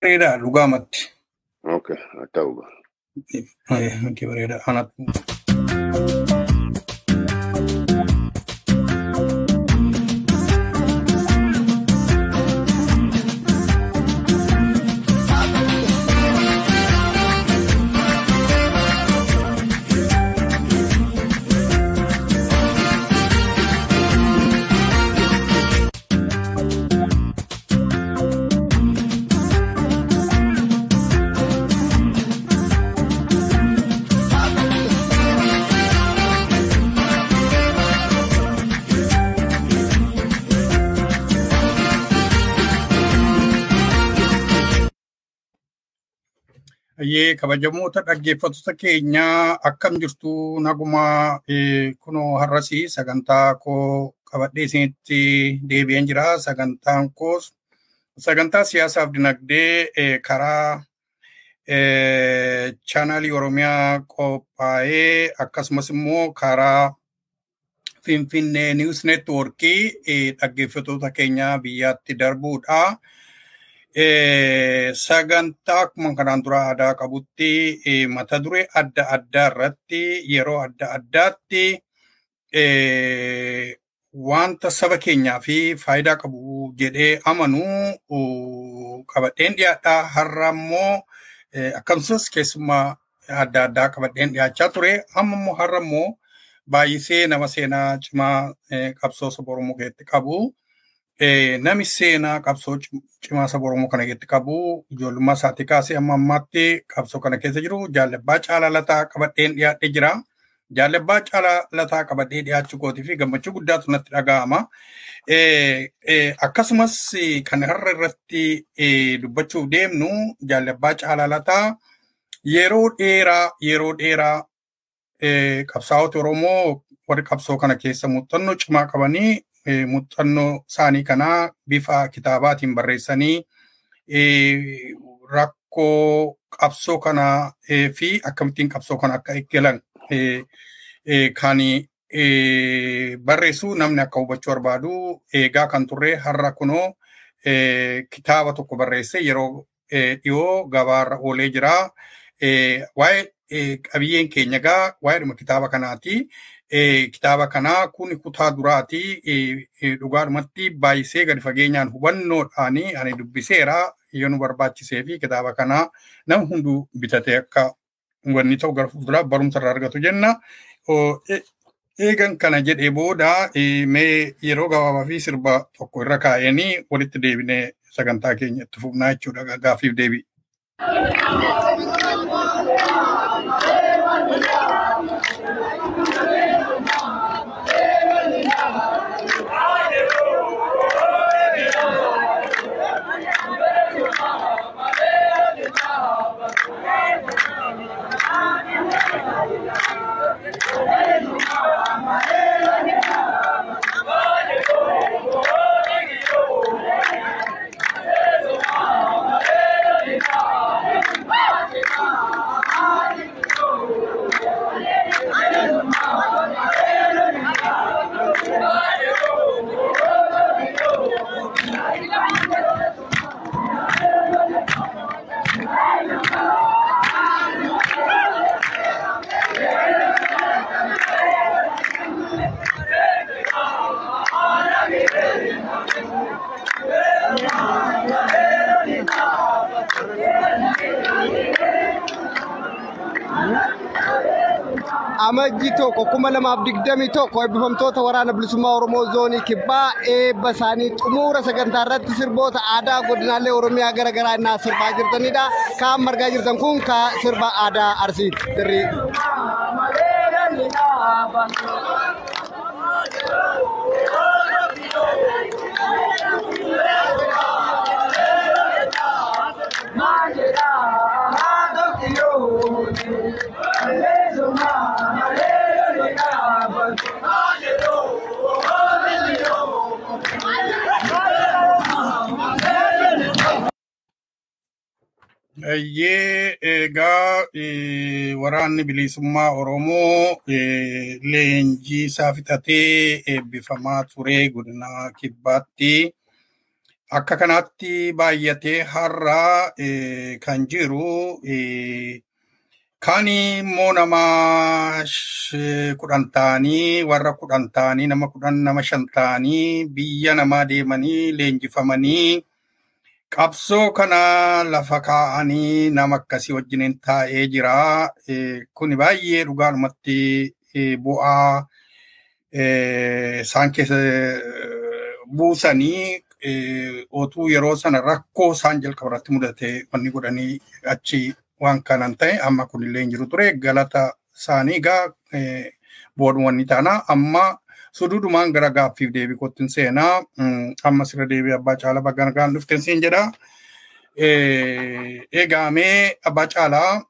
bareedaa dhugaamatti. Okay, haa ta'u. Miti bareedaa anatu. Ayyee kabajamoota dhaggeeffattoota keenyaa akkam jirtu naguma kunoo har'asii sagantaa koo qabadhee isinitti deebi'een jira. Sagantaan koos sagantaa siyaasaaf dinagdee karaa chaanaalii Oromiyaa qophaa'ee akkasumas immoo karaa Finfinnee Niwus Neetwoorkii dhaggeeffattoota keenyaa biyyaatti darbuudha. sagantaa akkuma kanaan dura aadaa qabutti mata duree adda addaa irratti yeroo adda addaatti wanta saba keenyaa fi faayidaa qabu jedhee amanu qabadheen dhiyaadha. Har'a immoo akkasumas keessummaa adda addaa qabadheen dhiyaachaa ture. Amma immoo har'a immoo baay'isee nama seenaa cimaa qabsoo saba Oromoo keessatti qabu. Nami seenaa qabsoo cimaa saba Oromoo kana keessatti qabu ijoollummaa isaatii kaasee amma ammaatti qabsoo kana keessa jiru jaalabbaa caalaa lataa qabadheen dhiyaadhee jira. Jaalabbaa caalaa lataa qabadhee dhiyaachuu kootii fi gammachuu guddaatu natti dhaga'ama. Akkasumas kan har'a irratti dubbachuuf deemnu jaalabbaa caalaa lataa yeroo dheeraa yeroo dheeraa qabsaa'ota Oromoo warri qabsoo kana keessa muuxannoo cimaa qabanii muuxannoo isaanii kanaa bifa kitaabaatiin barreessanii rakkoo qabsoo kanaa fi akkamittiin qabsoo kana akka eeggalan kan barreessu namni akka hubachuu barbaadu eegaa kan turre har'a kunoo kitaaba tokko barreesse yeroo dhiyoo gabaarra oolee jira. Waa'ee qabiyyeen keenya egaa waa'eedhuma kitaaba kanaati. kitaaba kanaa kun kutaa duraati. Dhugaadhumatti baay'isee gadi fageenyaan hubannoodhaan ani dubbiseera yoo nu barbaachisee fi kitaaba kanaa nama hunduu bitatee akka wanni ta'u gara fuulduraa barumsa irraa argatu jenna. Eegan kana jedhee booda mee yeroo gabaabaa fi sirba tokko irra kaa'anii walitti deebinee sagantaa keenya itti fufnaa jechuudha gaaffiif deebii. amajji tokko kuma lamaaf digdamii tokko eebbifamtoota waraana bilisummaa oromoo zoonii kibbaa eebba isaanii xumuura sagantaa irratti sirboota aadaa godinaalee oromiyaa gara garaa innaa sirbaa jirtanidha kaan margaa jirtan kun ka sirba aadaa arsiiti dirrii. Iyyee egaa waraanni bilisummaa Oromoo leenjii isaa fixatee eebbifamaa ture godina kibbaatti. akka kanaatti baay'atee har'a kan jiru kaan immoo nama kudhan ta'anii warra kudhan ta'anii nama kudhan nama shan ta'anii biyya namaa deemanii leenjifamanii qabsoo kana lafa kaa'anii nama akkasii wajjiniin taa'ee jira. Kuni baay'ee dhugaadhumatti bu'aa isaan keessa buusanii otuu yeroo sana rakkoo isaan jalqaba irratti mudate wanni godhanii achi waan kanan ta'e amma kunillee hin jiru ture galata isaanii egaa booduma taana amma suduudumaan gara gaaffiif deebii kottin seenaa amma sirra deebii abbaa caalaa bagga nagaan dhuften siin jedha. Eegamee abbaa caalaa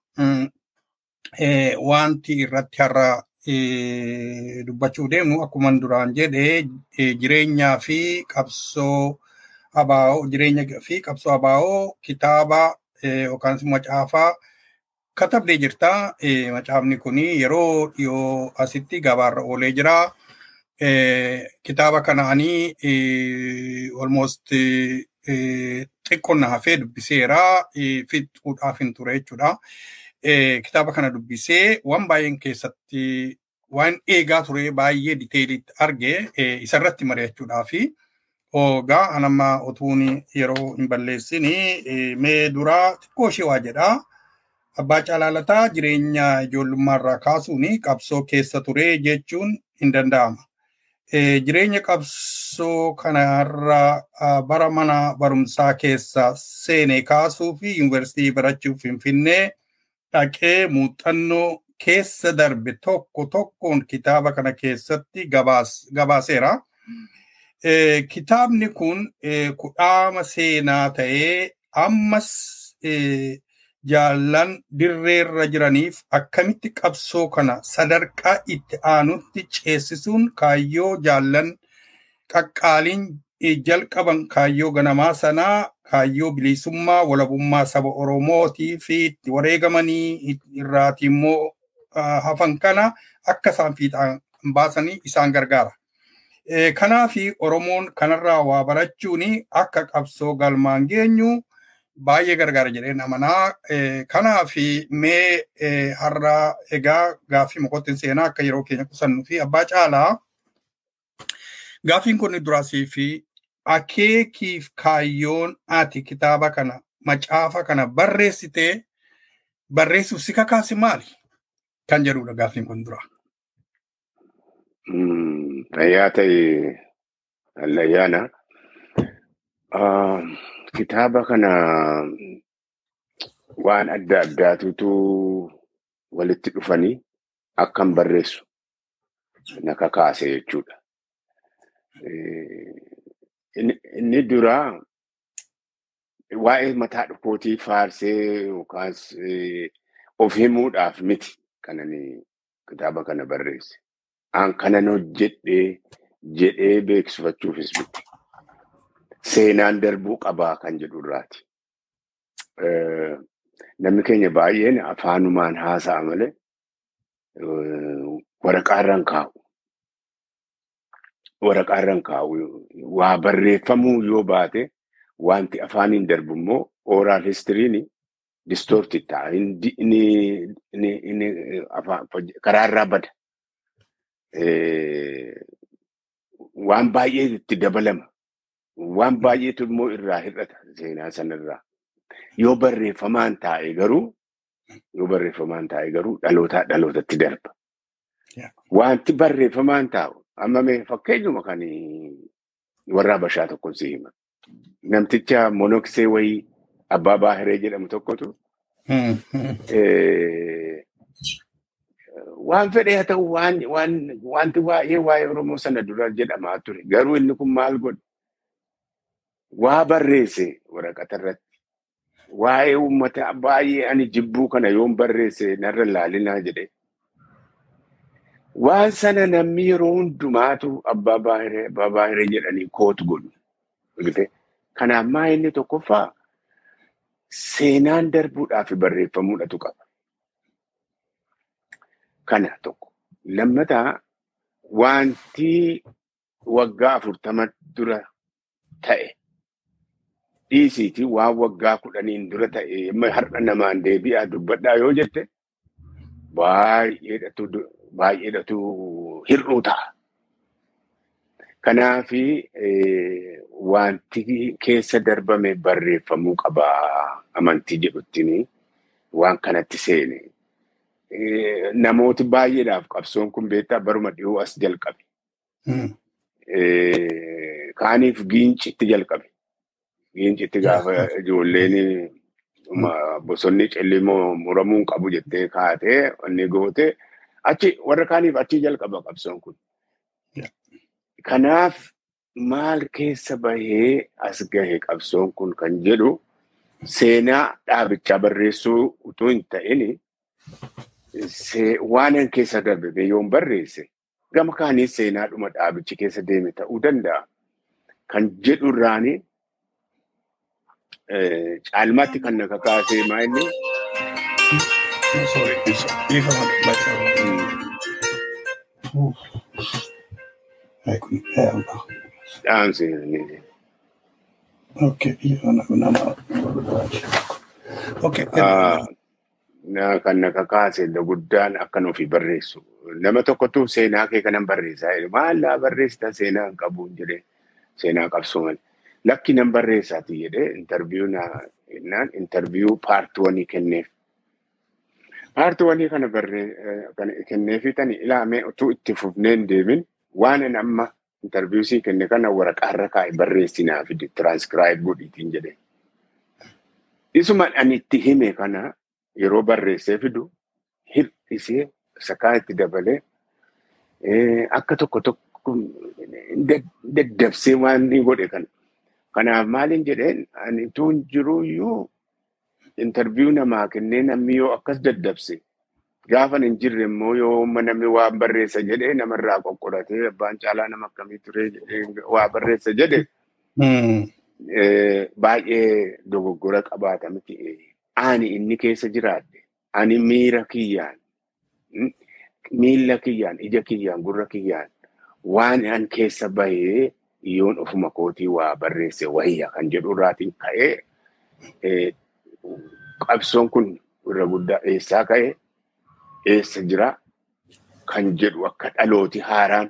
wanti irratti har'a dubbachuu deemnu akkuma duraan jedhe jireenyaa fi qabsoo abaa'oo jireenya fi qabsoo abaa'oo kitaaba yookaan macaafaa katabdee jirta. Macaafni kun yeroo dhiyoo asitti gabaarra oolee jira. Kitaaba kanaanii almost xiqqoon na hafee dubbiseera. Fixuudhaaf hin ture jechuudha. Kitaaba kana dubbisee waan baay'een keessatti waan eegaa ture baay'ee diteelitti arge isarratti mari'achuudhaafi. Ogaa anamma utuun yeroo hin balleessini mee duraa xiqqoo ishee waa jedhaa. Abbaa Caalaalataa jireenya ijoollummaarraa kaasuun qabsoo keessa ture jechuun hin danda'ama. Jireenya qabsoo kanarra bara mana barumsaa keessa seenee kaasuu fi yuunivarsiitii barachuuf Finfinnee dhaqee muuxannoo keessa darbe tokko tokkoon kitaaba kana keessatti gabaaseera. Kitaabni kun kudhaama seenaa ta'ee ammas jaallan dirreerra jiraniif akkamitti qabsoo kana sadarkaa itti aanutti ceesisuun kaayyoo jaallan qaqqaaliin jalqaban kaayyoo ganamaa sanaa kaayyoo bilisummaa walabummaa saba Oromootii fi itti wareegamanii irraati immoo hafan kana akka isaan fiixaan baasanii isaan gargaara. Kanaaf Oromoon kanarraa waa barachuun akka qabsoo galmaan geenyu baay'ee gargaara jedheen amanaa. Kanaaf mee har'a egaa gaaffii mokoottiin seenaa akka yeroo keenya qusannuu fi abbaa caalaa gaaffiin kun duraasii fi akeekiif kaayyoon ati kitaaba kana macaafa kana barreessitee barreessuuf si kakaase maali? Kan jedhudha gaaffiin kun dura. Fayyaa ta'e allayyaana. Kitaaba kana waan adda addaatutu walitti dhufanii akkan barreessu na kakaase jechuudha. Inni duraa waa'ee mataa dhukootii faarsee yookaas of himuudhaaf miti kanani kitaaba kana barreesse. An kanan hojjedhee jedhee beeksifachuufis miti. Seenaan darbuu qabaa kan jedhu irraati. Namni keenya baay'een afaanumaan haasa'a malee waraqaarraan kaa'u. Waraqaarraan kaa'u waa barreeffamuu yoo baate wanti afaaniin darbu immoo ooraal histiriin distoortii ta'a. Inni karaarraa bada. Waan baay'ee itti dabalama. Waan baay'eetu immoo irraa hir'ata seenaa sanarraa. Yoo barreeffamaan taa'e garuu yoo barreeffamaan taa'e garuu dhalootaa dhalootatti darba. Wanti barreeffamaan taa'u amma mee fakkeenyuma kan warra Habashaa tokkoon si hima. Namticha monoksee wayii abbaa baahiree jedhamu tokkotu waan fedhe haa ta'u wanti waa'ee waa'ee Oromoo sana dura jedhamaa ture. Garuu inni kun maal godhe? Waa barreesse waraqata irratti. Waa'ee uummata baay'ee ani jibbuu kana yoon barreesse narra laalinaa jedhe. Waan sana namni yeroo hundumaatu abbaa baahiree abbaa baahiree jedhanii kootu godhu. Kanaaf maa inni tokkoffaa seenaan darbuudhaaf barreeffamuudhatu qaba. Kana tokko. Lammataa wanti waggaa afurtama dura ta'e dhiisiiti waan waggaa kudhaniin dura ta'e amma har'a namaan deebi'aa dubbadhaa yoo jette baay'eedhatu baay'eedhatu hir'uu ta'a. Kanaafi wanti keessa darbame barreeffamuu qaba amantii jedhuttini waan kanatti seene. Namooti baay'eedhaaf qabsoon kun beektaa baruma dhiyoo as jalqabe. Kaaniif giincitti jalqabe. Giincitti gaafa ijoolleen bosonni cellimoo muramuu qabu jettee kaatee inni goote achi warra kaaniif achi jalqaba qabsoon kun. Kanaaf maal keessa bahee as gahe qabsoon kun kan jedhu seenaa dhaabichaa barreessuu utuu hin ta'in waan keessa darbe yoon barreesse gama kaaniis seenaadhuma dhaabichi keessa deeme ta'uu danda'a. Kan jedhu irraanii caalmaatti kan na kakaasee maa inni dhaamsi kan na kakaase guddaan akkan ofii barreessu. Nama tokkotu seenaa kee kanan barreessaa jedhu maallaa barreessita seenaa hin qabu jedhee seenaa qabsoo malee. Lakki nan barreessaati jedhee intarviyuu naan intarviyuu paartii wanii kenneef. Paartii wanii kana kenneefi tani ilaamee utuu itti fufnee hin deemin waan amma intarviyuu sii kenne kana waraqaarra kaa'e barreessinaa fide tiraanskraayib godhiitiin jedhee. Isuma ani itti hime kana yeroo barreessee fidu hir'isee sakaa itti dabalee akka tokko tokko daddabsee waan inni godhe kana. Kanaaf maaliin jedheen ani tuun jiruyyuu intarviyuu namaa kennee namni yoo akkas daddabse gaafa hin jirre immoo yoo namni waan barreessa jedhee namarraa qoqqodatee abbaan caalaa nama akkamii ture jedhee waa barreessa jedhe baay'ee dogoggora qabaata miti. Ani inni keessa jiraadhe ani miira kiyyaan miila kiyyaan ija kiyyaan gurra kiyyaan waan an keessa bahee yoon ofuma kootii waa barreesse wayya kan jedhu irraatiin ka'ee qabsoon kun irra guddaa eessaa ka'e eessa jira kan jedhu akka dhalooti haaraan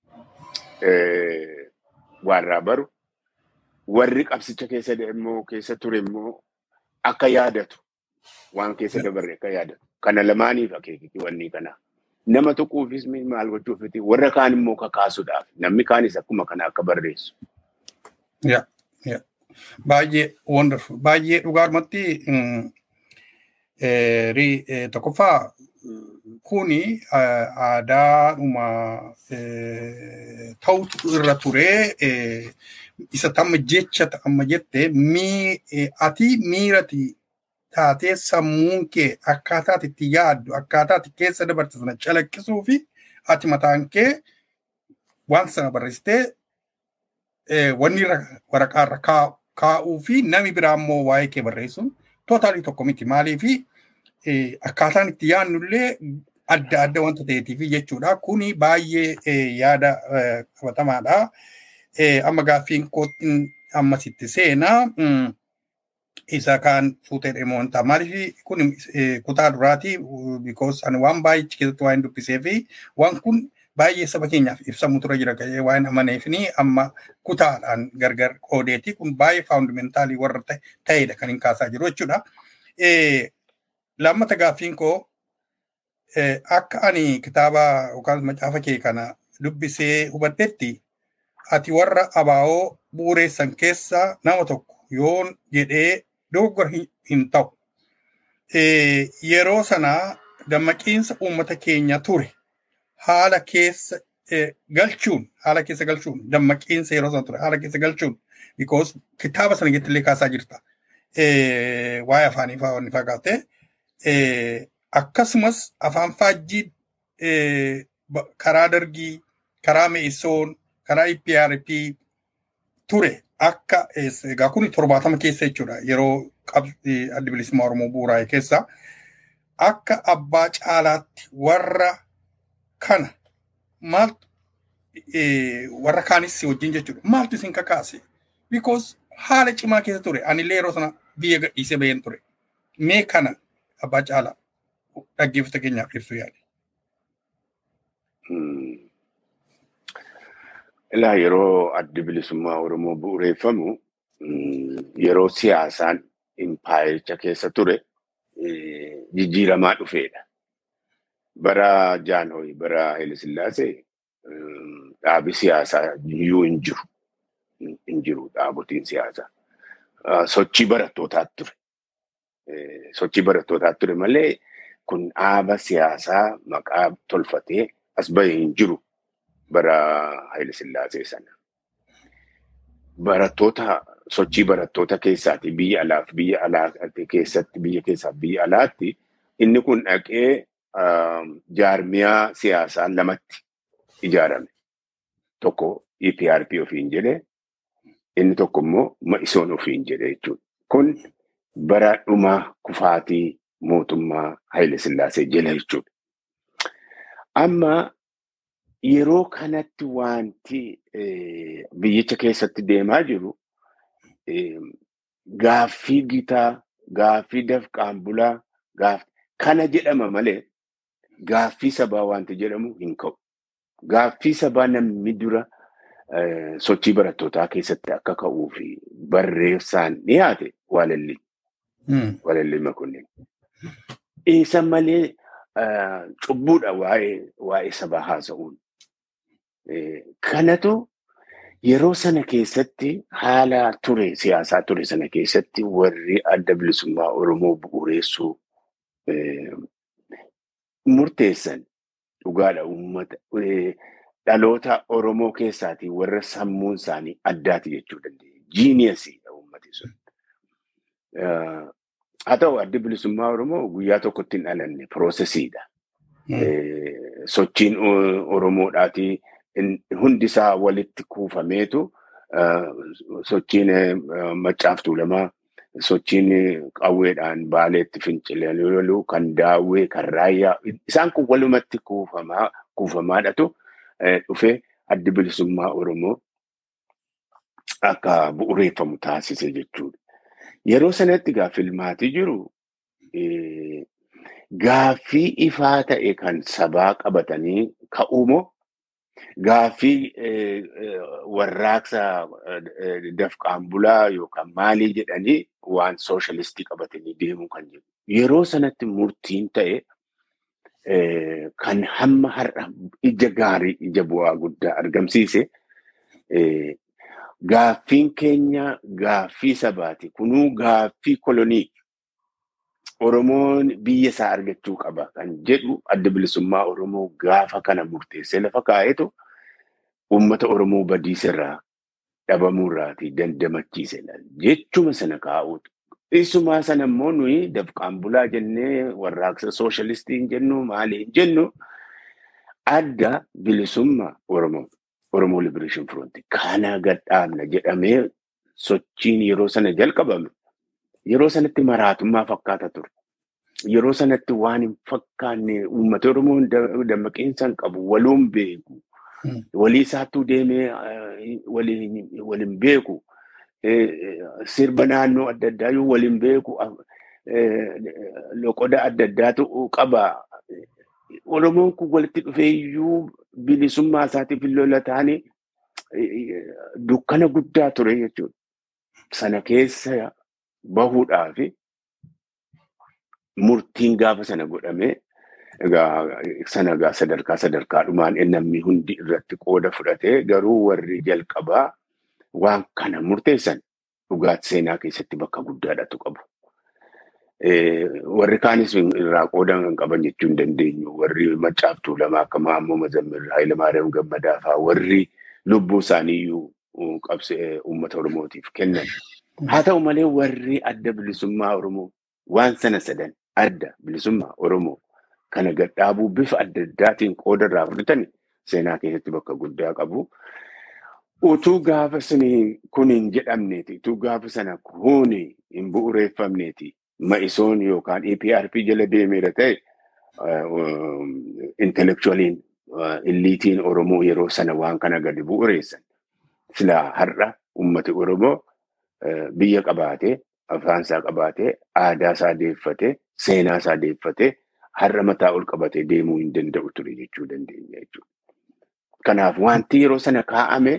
waarraa baru warri qabsicha keessa immoo keessa ture immoo akka yaadatu waan keessa dabarre akka yaadatu kana lamaaniif akeekiti wanni kana. Nama tuquufis maal gochuufiti warra kaan immoo kakaasuudhaaf namni kaanis akkuma kana akka barreessu. Baay'ee wonderful baay'ee dhugaarumatti tokkoffaa kuni aadaadhuma ta'utu irra ture isa tamma jecha amma jette ati miirati taatee sammuun kee akkaataa itti yaaddu akkaataa itti keessa dabarte sana calaqqisuu fi ati mataan kee waan sana barreessitee wanni waraqaarra kaa'uu fi nami biraa immoo waa'ee kee barreessuun tootaalii tokko miti maalii fi akkaataan itti yaadnullee adda adda wanta ta'eetiif jechuudha. Kuni baay'ee yaada qabatamaadha. Amma gaaffiin kootiin ammasitti seenaa. isa kaan fuutee deemuu hin ta'a. Maaliif kun kutaa duraati because ani waan baay'ee keessatti waan dubbisee fi waan kun baay'ee saba keenyaaf ibsamuu tura jira ga'ee waan amaneef ni amma kutaadhaan gargar qoodeeti kun baay'ee faawundamentaalii warra ta'edha kan hin kaasaa jiru jechuudha. Lammata gaaffiin koo akka ani kitaaba yookaan macaafa kee kana dubbisee hubadhetti ati warra abaa'oo bu'uureessan keessaa nama tokko yoon jedhee dogoggora hin ta'u. Yeroo sanaa dammaqiinsa uummata keenya ture haala keessa galchuun haala keessa galchuun dammaqiinsa yeroo sana ture haala keessa galchuun because kitaaba sana jettillee kaasaa jirta. Waa'ee afaanii fa'aa wanni fakkaate. Akkasumas afaan faajjii karaa dargii, karaa me'issoon, karaa IPRP ture akka egaa kun torbaatama keessa jechuudha yeroo adda bilisummaa Oromoo bu'uuraa'e keessa akka abbaa caalaatti warra kana maaltu warra kaanis wajjin jechuudha maaltu isin kakaase because haala cimaa keessa ture. Anillee yeroo sana biyya gadhiisee baheen ture. Mee kana abbaa caalaa dhaggeeffata keenyaaf ibsuu yaade. Ilaa yeroo addi bilisummaa Oromoo bu'uureeffamu yeroo siyaasaan impaayericha keessa ture jijjiiramaa dhufeedha. Bara Jaanhoy, bara Hayilasillaasee dhaabi siyaasaa iyyuu hin jiru. Hin jiru dhaabotiin siyaasaa. Sochii barattootaatu ture. Sochii barattootaatu ture malee kun dhaaba siyaasaa maqaa tolfatee as bahee hin jiru bara Hayilasillaasee sana. Barattoota sochii barattoota keessaati biyya alaaf biyya alaa keessatti biyya keessaaf biyya alaatti inni kun dhaqee jaarmiyaa siyaasaa lamatti ijaarame. Tokko EPRP ofiin jedhe inni tokko immoo Ma'isoon ofiin jedhe jechuudha. Kun bara dhumaa kufaatii mootummaa Haile Sillaasee jala jechuudha. Amma yeroo kanatti wanti biyyicha keessatti deemaa jiru gaaffii gitaa, gaaffii dafqaan bulaa, kana jedhama malee gaaffii sabaa wanti jedhamu hin ka'u. Gaaffii sabaa namni dura sochii barattootaa keessatti akka ka'uu fi barreessaan dhiyaate waalalli. Waalalli makunneen. Isa malee cubbuudha waa'ee sabaa haasa'uun. Kanatu yeroo sana keessatti haala ture siyaasaa ture sana keessatti warri adda bilisummaa Oromoo bu'uureessuu murteessan dhugaadha uummata dhaloota Oromoo keessaatii warra sammuun isaanii addaati jechuu dandeenya. Jiiniyasiidha uummati sun. Haa ta'u addi bilisummaa Oromoo guyyaa tokkotti hin dhalanne piroosesiidha. Sochiin Oromoodhaatii hundisaa walitti kuufameetu sochiin maccaaftuu lamaa sochiin qawweedhaan baaleetti fincilaluu kan daawwee kan raayyaa isaan kun walumatti kuufamaa kuufamaadhatu dhufee addi bilisummaa Oromoo akka bu'uureeffamu taasise jechuudha. Yeroo sanatti gaa filmaatii jiru gaaffii ifaa ta'e kan sabaa qabatanii ka'uumoo gaaffii warraaqsa dafqaan bulaa yookaan maalii jedhanii waan sooshaalistii qabatanii deemuu kan jiru. Yeroo sanatti murtiin ta'e kan hamma har'a ija gaarii ija bu'aa guddaa argamsiise gaaffiin keenya gaaffii sabaati. Kunuu gaaffii kolonii Oromoon biyya isaa argachuu qaba kan jedhu adda bilisummaa Oromoo gaafa kana murteessee lafa kaa'etu uummata Oromoo badiisarraa dhabamuurraatii dandamachiise jechuma sana kaa'uutu. Isumaa sana immoo nuyi dafqaan bulaa jennee warraaqsa sooshaalistii jennu maali hin jennu adda bilisummaa Oromoo Oromoo Liberation Front kana gadhaabna jedhamee sochiin yeroo sana jalqabame yeroo sanatti maraatummaa fakkaata ture. Yeroo sanatti waan hin fakkaanne uummata Oromoo dammaqinsa hin qabu waluun beeku. Walii isaattuu deemee waliin beeku. Sirba naannoo adda addaa yoo waliin beeku loqoda adda addaatu qaba. Oromoon kun walitti dhufee iyyuu bilisummaa isaatiif lola taane dukkana guddaa ture jechuudha. Sana keessa bahuudhaaf murtiin gaafa sana godhamee sana egaa sadarkaa sadarkaadhumaan namni hundi irratti qooda fudhatee garuu warri jalqabaa waan kana murteessan dhugaati seenaa keessatti bakka guddaadhatu qabu. Warri kaanis irraa qooda hin qaban jechuu hin dandeenyu. Warri maccaaftuu lama akka Maammoo Mazammir Hayilamaariyaam Gammadaa fa'aa warri lubbuu isaanii iyyuu qabsee uummata Oromootiif kennan. Haa ta'u malee warri adda bilisummaa Oromoo waan sana sadan adda bilisummaa Oromoo kana gadhaabuu bifa adda addaatiin qooda irraa fudhatan seenaa keessatti bakka guddaa qabu. Utuu gaafa suni kun hin jedhamneeti, utuu gaafa sana kun hin bu'uureeffamneeti, ma'isoon yookaan EPRP jala deemeera ta'e intelektuwaliin illiitiin Oromoo yeroo sana waan kana gadi bu'uureessan. Silaa har'a uummati Oromoo biyya qabaatee afaan isaa qabaatee aadaa isaa deeffatee seenaa isaa deeffatee har'a mataa ol qabatee deemuu hin danda'u ture jechuu dandeenya jechuudha. Kanaaf wanti yeroo sana kaa'ame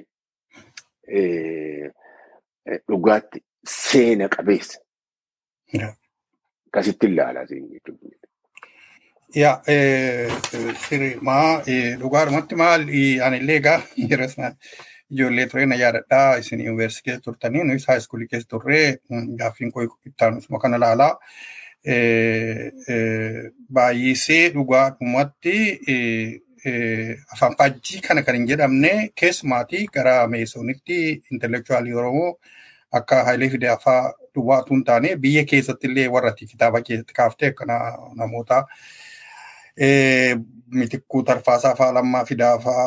dhugaatti seena qabeessa. Akkasitti ilaalaa jechuudha. Ja, sirri maa dhugaadhumatti maal anillee egaa yeroo sana ijoollee ture na yaadadhaa isin yuunivarsiitii keessa turtanii nuyi haayiskuulii keessa turree gaaffiin koo ittaanusuma kana ilaalaa. Baay'isee dhugaadhumatti afaan faajjii kana kan hin jedhamne keessumaatii gara meesoonitti intelektuwaalii Oromoo akka Hayilee Fidee afaa duwwaatu hin taane biyya keessatti illee warratti kitaaba keessatti kaaftee akkana namoota mitikkuu tarfaasaa faa lammaa fidaa faa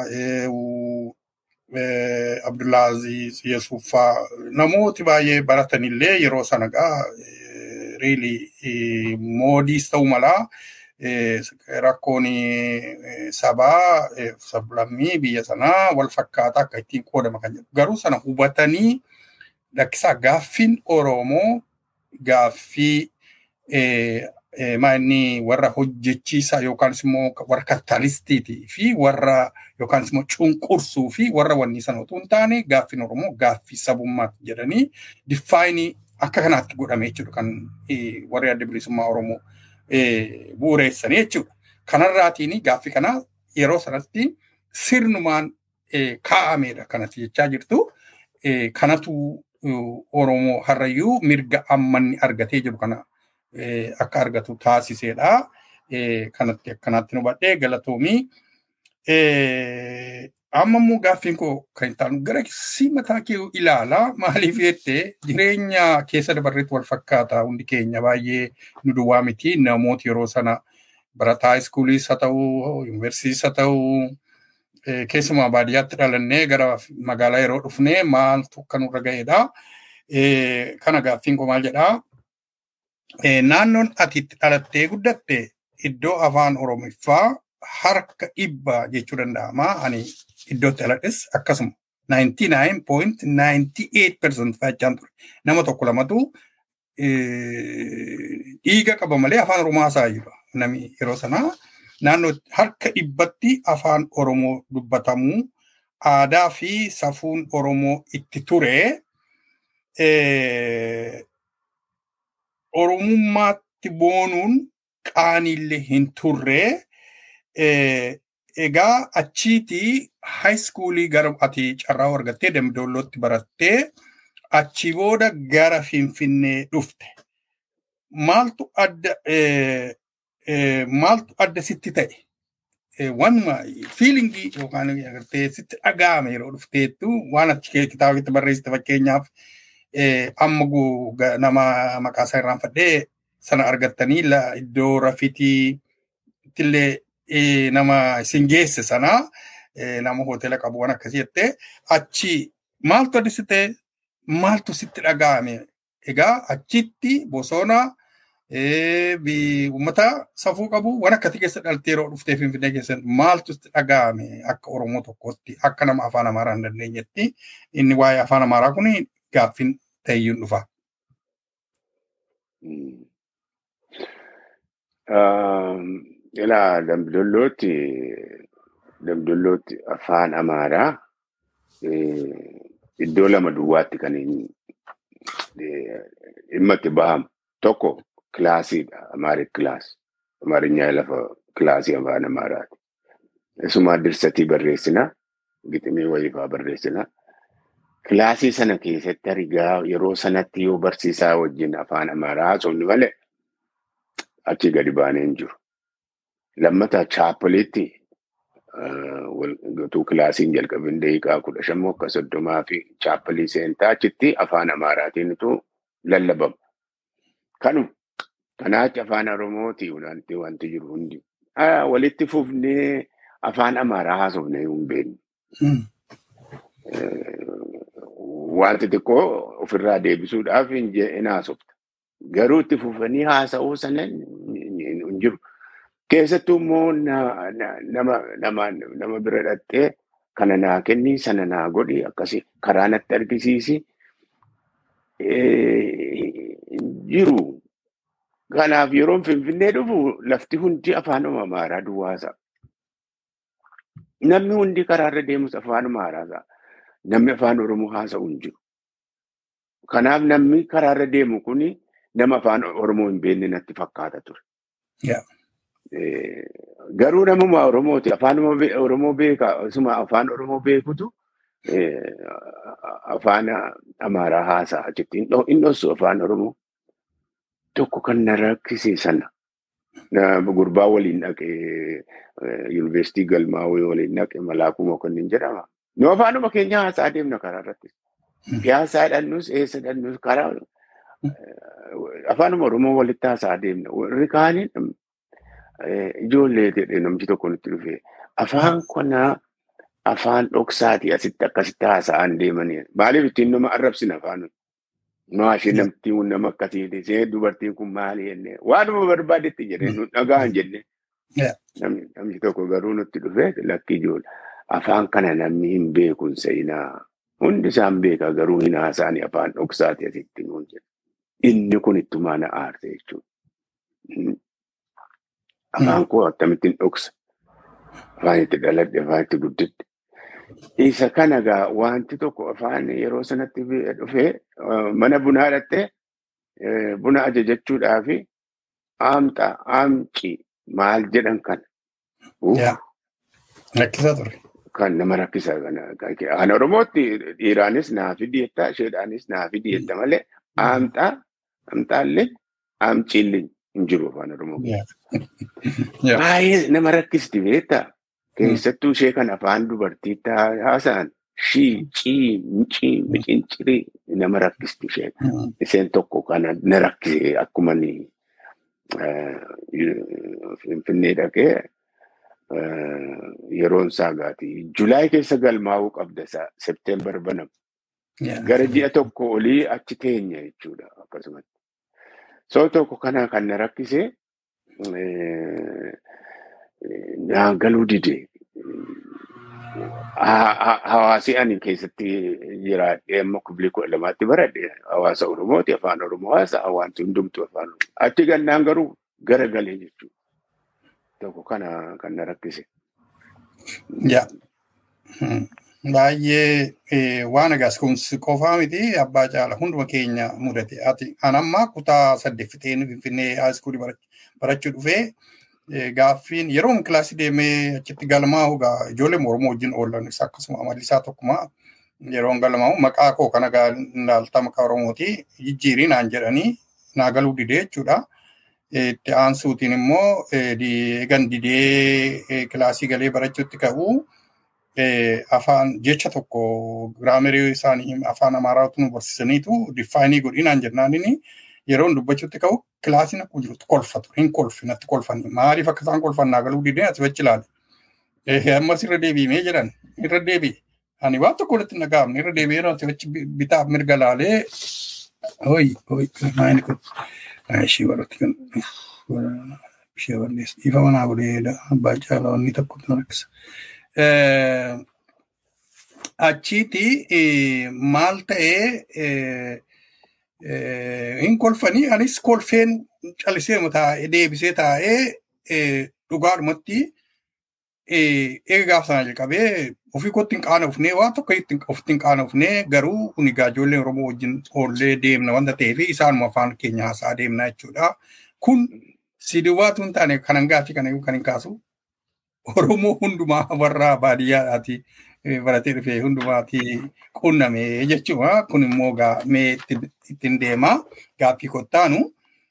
Abdullaaziz Yesuuf faa namooti baay'ee baratanillee yeroo sana gaa riili moodiis ta'uu malaa rakkoon sabaa sablammii biyya sanaa wal fakkaataa akka ittiin qoodama kan jedhu garuu sana hubatanii lakkisaa gaaffiin Oromoo gaaffii maanni warra hojjechiisaa yookaan immoo warra kapitaalistiitii fi warra yookaan immoo cunqursuu fi warra wanni sana otoo hin taane gaaffiin Oromoo gaaffii sabummaati jedhanii diffaayinii akka kanaatti godhame jechuudha kan warri adda bilisummaa Oromoo bu'uureessanii jechuudha. Kanarraatiin gaaffii kana yeroo sanatti sirnumaan kaa'ameedha kanatti jechaa jirtu. Kanatu Oromoo harrayyuu mirga ammanni argatee jiru kana akka argatu taasiseedha. Kanatti akkanaatti nu badhee galatoomii. Amma immoo gaaffiin koo kan hin taanu gara si mataa kee ilaalaa maaliif jettee jireenya keessa dabarreetti wal fakkaata hundi keenya baay'ee nu duwwaa miti namooti yeroo sana barataa iskuuliis haa ta'u yuunivarsiitiis haa ta'u keessumaa baadiyyaatti dhalannee gara magaalaa yeroo dhufnee maaltu akka nurra ga'eedha. Kana gaaffiin koo maal jedhaa? Naannoon ati itti dhalattee guddatte iddoo afaan Oromiffaa harka dhibba jechuu danda'ama. Ani iddootti dhaladhes akkasuma 99.98% fa'achaan ture. Nama tokko lamatu dhiiga qaba malee afaan Oromoo haasaa jiru. Nami yeroo sanaa naannoo harka dhibbatti afaan Oromoo dubbatamuu aadaa fi safuun Oromoo itti ture. Oromummaatti boonuun qaaniillee hin turre. Egaa achiitii haayiskuulii gara ati carraa argattee damdoollootti barattee achi booda gara Finfinnee dhufte. Maaltu adda maaltu adda sitti ta'e? Wanuma fiilingii yookaan agartee sitti dhaga'ame yeroo dhufteettu waan achi kitaaba barreessite fakkeenyaaf amma nama maqaa isaa irraanfadhee sana argattanii iddoo rafitii illee nama isin geesse sana nama hoteela qabu waan akkasii jettee achi maaltu adda sitti ta'e maaltu sitti dhaga'ame egaa achitti bosona uummata safuu qabu waan akkasii keessa dhaltee yeroo dhuftee finfinnee keessatti maaltu sitti dhaga'ame akka oromoo tokkotti akka nama afaan amaaraa hin dandeenyetti inni waa'ee afaan amaaraa kun gaaffiin ta'eyyuun dhufa. Ilaa dambidollootti dambidollootti afaan amaaraa iddoo lama duwwaatti kan dhimma itti bahamu tokko kilaasiidha amaarik kilaas amaarinyaa lafa kilaasii afaan amaaraati. Isumaa dirsatii barreessina giximii wayifaa barreessina. Kilaasii sana keessatti argaa yeroo sanatti yoo barsiisaa wajjin afaan amaaraa haasofni malee achi gadi baanee hin jiru. Lammata chaappoliitti gatuu kilaasiin jalqabin daqiiqaa kudha shammoo akka soddomaa fi chaappolii seentaa achitti afaan amaaraatiin utuu lallabama. Kanu kanaachi afaan Oromooti wanti wanti jiru hundi. Walitti fufnee afaan amaaraa haasofnee hin beeknu. Wanti xiqqoo ofirraa deebisuudhaaf hin haasofta. Garuu itti fufanii haasa'uu sana hin jiru. Keessattuu immoo nama bira dhattee kana naa kenni sana naa godhi akkasii karaa natti argisiisi. jiru. Kanaaf yeroon Finfinnee dhufu lafti hundi afaanuma Amaaraa duwwaasa. Namni hundi karaarra deemus afaanuma haaraasaa. Namni afaan Oromoo haasa'u hin jiru. Kanaaf namni karaarra deemu kuni nama afaan Oromoo hin beekne natti fakkaata ture. Garuu namuma Oromooti. Afaan Oromoo beeka. Isuma afaan Oromoo beekutu afaan Amaaraa haasa'a achitti hin dhossu afaan Oromoo. Tokko kan na rakkise sana. Gurbaa waliin dhaqee yuunivarsiitii galmaawee waliin dhaqee malaakuu mokonnin jedhama. Nu afaanuma keenya haasaa deemna karaa irratti. Piyaasaa dhannus eessa dhannus karaa afaanuma Oromoo walitti haasaa deemna. Warri kaaniin ijoollee jedhee namni tokko nutti dhufee afaan kanaa afaan dhoksaati asitti akkasitti haasa'an deemanii. Maaliif ittiin nama arrabsina afaan Maashii namtiin kun nama akkasiiti. See dubartiin kun maali jennee waanuma barbaadetti jedhee nu dhagaan jenne. Namni tokko garuu nutti dhufee lakki ijoollee. Afaan kana namni hin beekun seenaa. Hundi isaan beeka garuu hin haasa'ani afaan dhoksaati asitti nuun jedhe. Inni kun ittuma na aarse jechuudha. Afaan koo akkamittiin dhoksa. Afaan itti dhaladhe, afaan itti guddadhe. Isa kana gaa wanti tokko afaan yeroo sanatti dhufee mana bunaa dhattee buna ajajachuudhaaf aamxa aamci maal jedhan kana. Rakkisaa ture. Kan nama rakkisa kana. Kan Oromootti dhiiraanis naa fidiyetta isheedhaanis naa fidiyetta malee aamxaa aamxaallee aamciillee hin jiru afaan Oromoo. Baay'ee nama rakkisti beektaa. Keessattuu ishee kan afaan dubartiitti haasa'an shii, cii, micii, micincirii nama rakkisti isheen. Isheen tokko kana na rakkise akkuma Finfinnee dhaqee yeroon isaa gaati. Julaay keessa galmaa'uu qabda isaa Septeembar banamu. Gara ji'a tokko olii achi teenya jechuudha akkasumatti. Soo tokko kana kan na rakkise naan galuu dide. Hawaasi ani keessatti jiraadhee amma kubilii kudha lamaatti baradhe hawaasa Oromooti afaan Oromoo haasa wanti hundumtu afaan Oromoo. Achi gannaan garuu gara galee jechuudha. Tokko kana kan na rakkise. Baay'ee waan egaas kun qofaa miti abbaa caala hunduma keenya mudate. Ati anammaa kutaa saddeeffitee Finfinnee haaskuulii barachuu dhufee gaaffiin yeroo kilaasii deemee achitti galmaa'u gaa ijoollee Oromoo wajjin oolan akkasuma amalli isaa tokkuma yeroo galmaa'u maqaa koo kana ilaaltaa maqaa Oromooti jijjiirii naan jedhanii naa galuu didee jechuudha. Itti aansuutiin immoo eegan didee kilaasii galee barachuutti ka'u afaan jecha tokko giraamerii isaanii afaan Amaaraatu nu barsiisaniitu diffaayinii godhii naan jennaanini yeroon dubbachuutti ka'u kilaasiin akkuma jirutti kolfatu hin kolfi natti kolfanii maaliif akka isaan kolfan naa galuu didee ati fachi ilaale. Ammas irra deebi'ee jedhan irra deebi'e. Ani waan tokko walitti hin dhaga'amne irra deebi'ee ati fachi bitaaf mirga laalee hoyi hoyi maayini kun ishee baratti kan ishee balleessa ifa manaa godhee abbaa caalaa wanni tokko na rakkisa. Achiiti maal ta'ee hin kolfanii anis kolfeen calisee taa'ee deebisee taa'ee dhugaadhumatti eega gaafa sana jalqabee ofii kootti hin qaanofnee waan tokko ofitti hin qaanofnee garuu kun egaa ijoollee Oromoo wajjin oollee deemna wanta ta'eef isaanuma afaan keenya haasaa deemna jechuudha. Kun si duwwaatu hin taane kanan gaaffii kana kan hin kaasu Oromoo hundumaa warra baadiyyaadhaati baratee dhufee hundumaati qunname jechuudha. Kun immoo mee ittiin deema gaaffii kottaanu.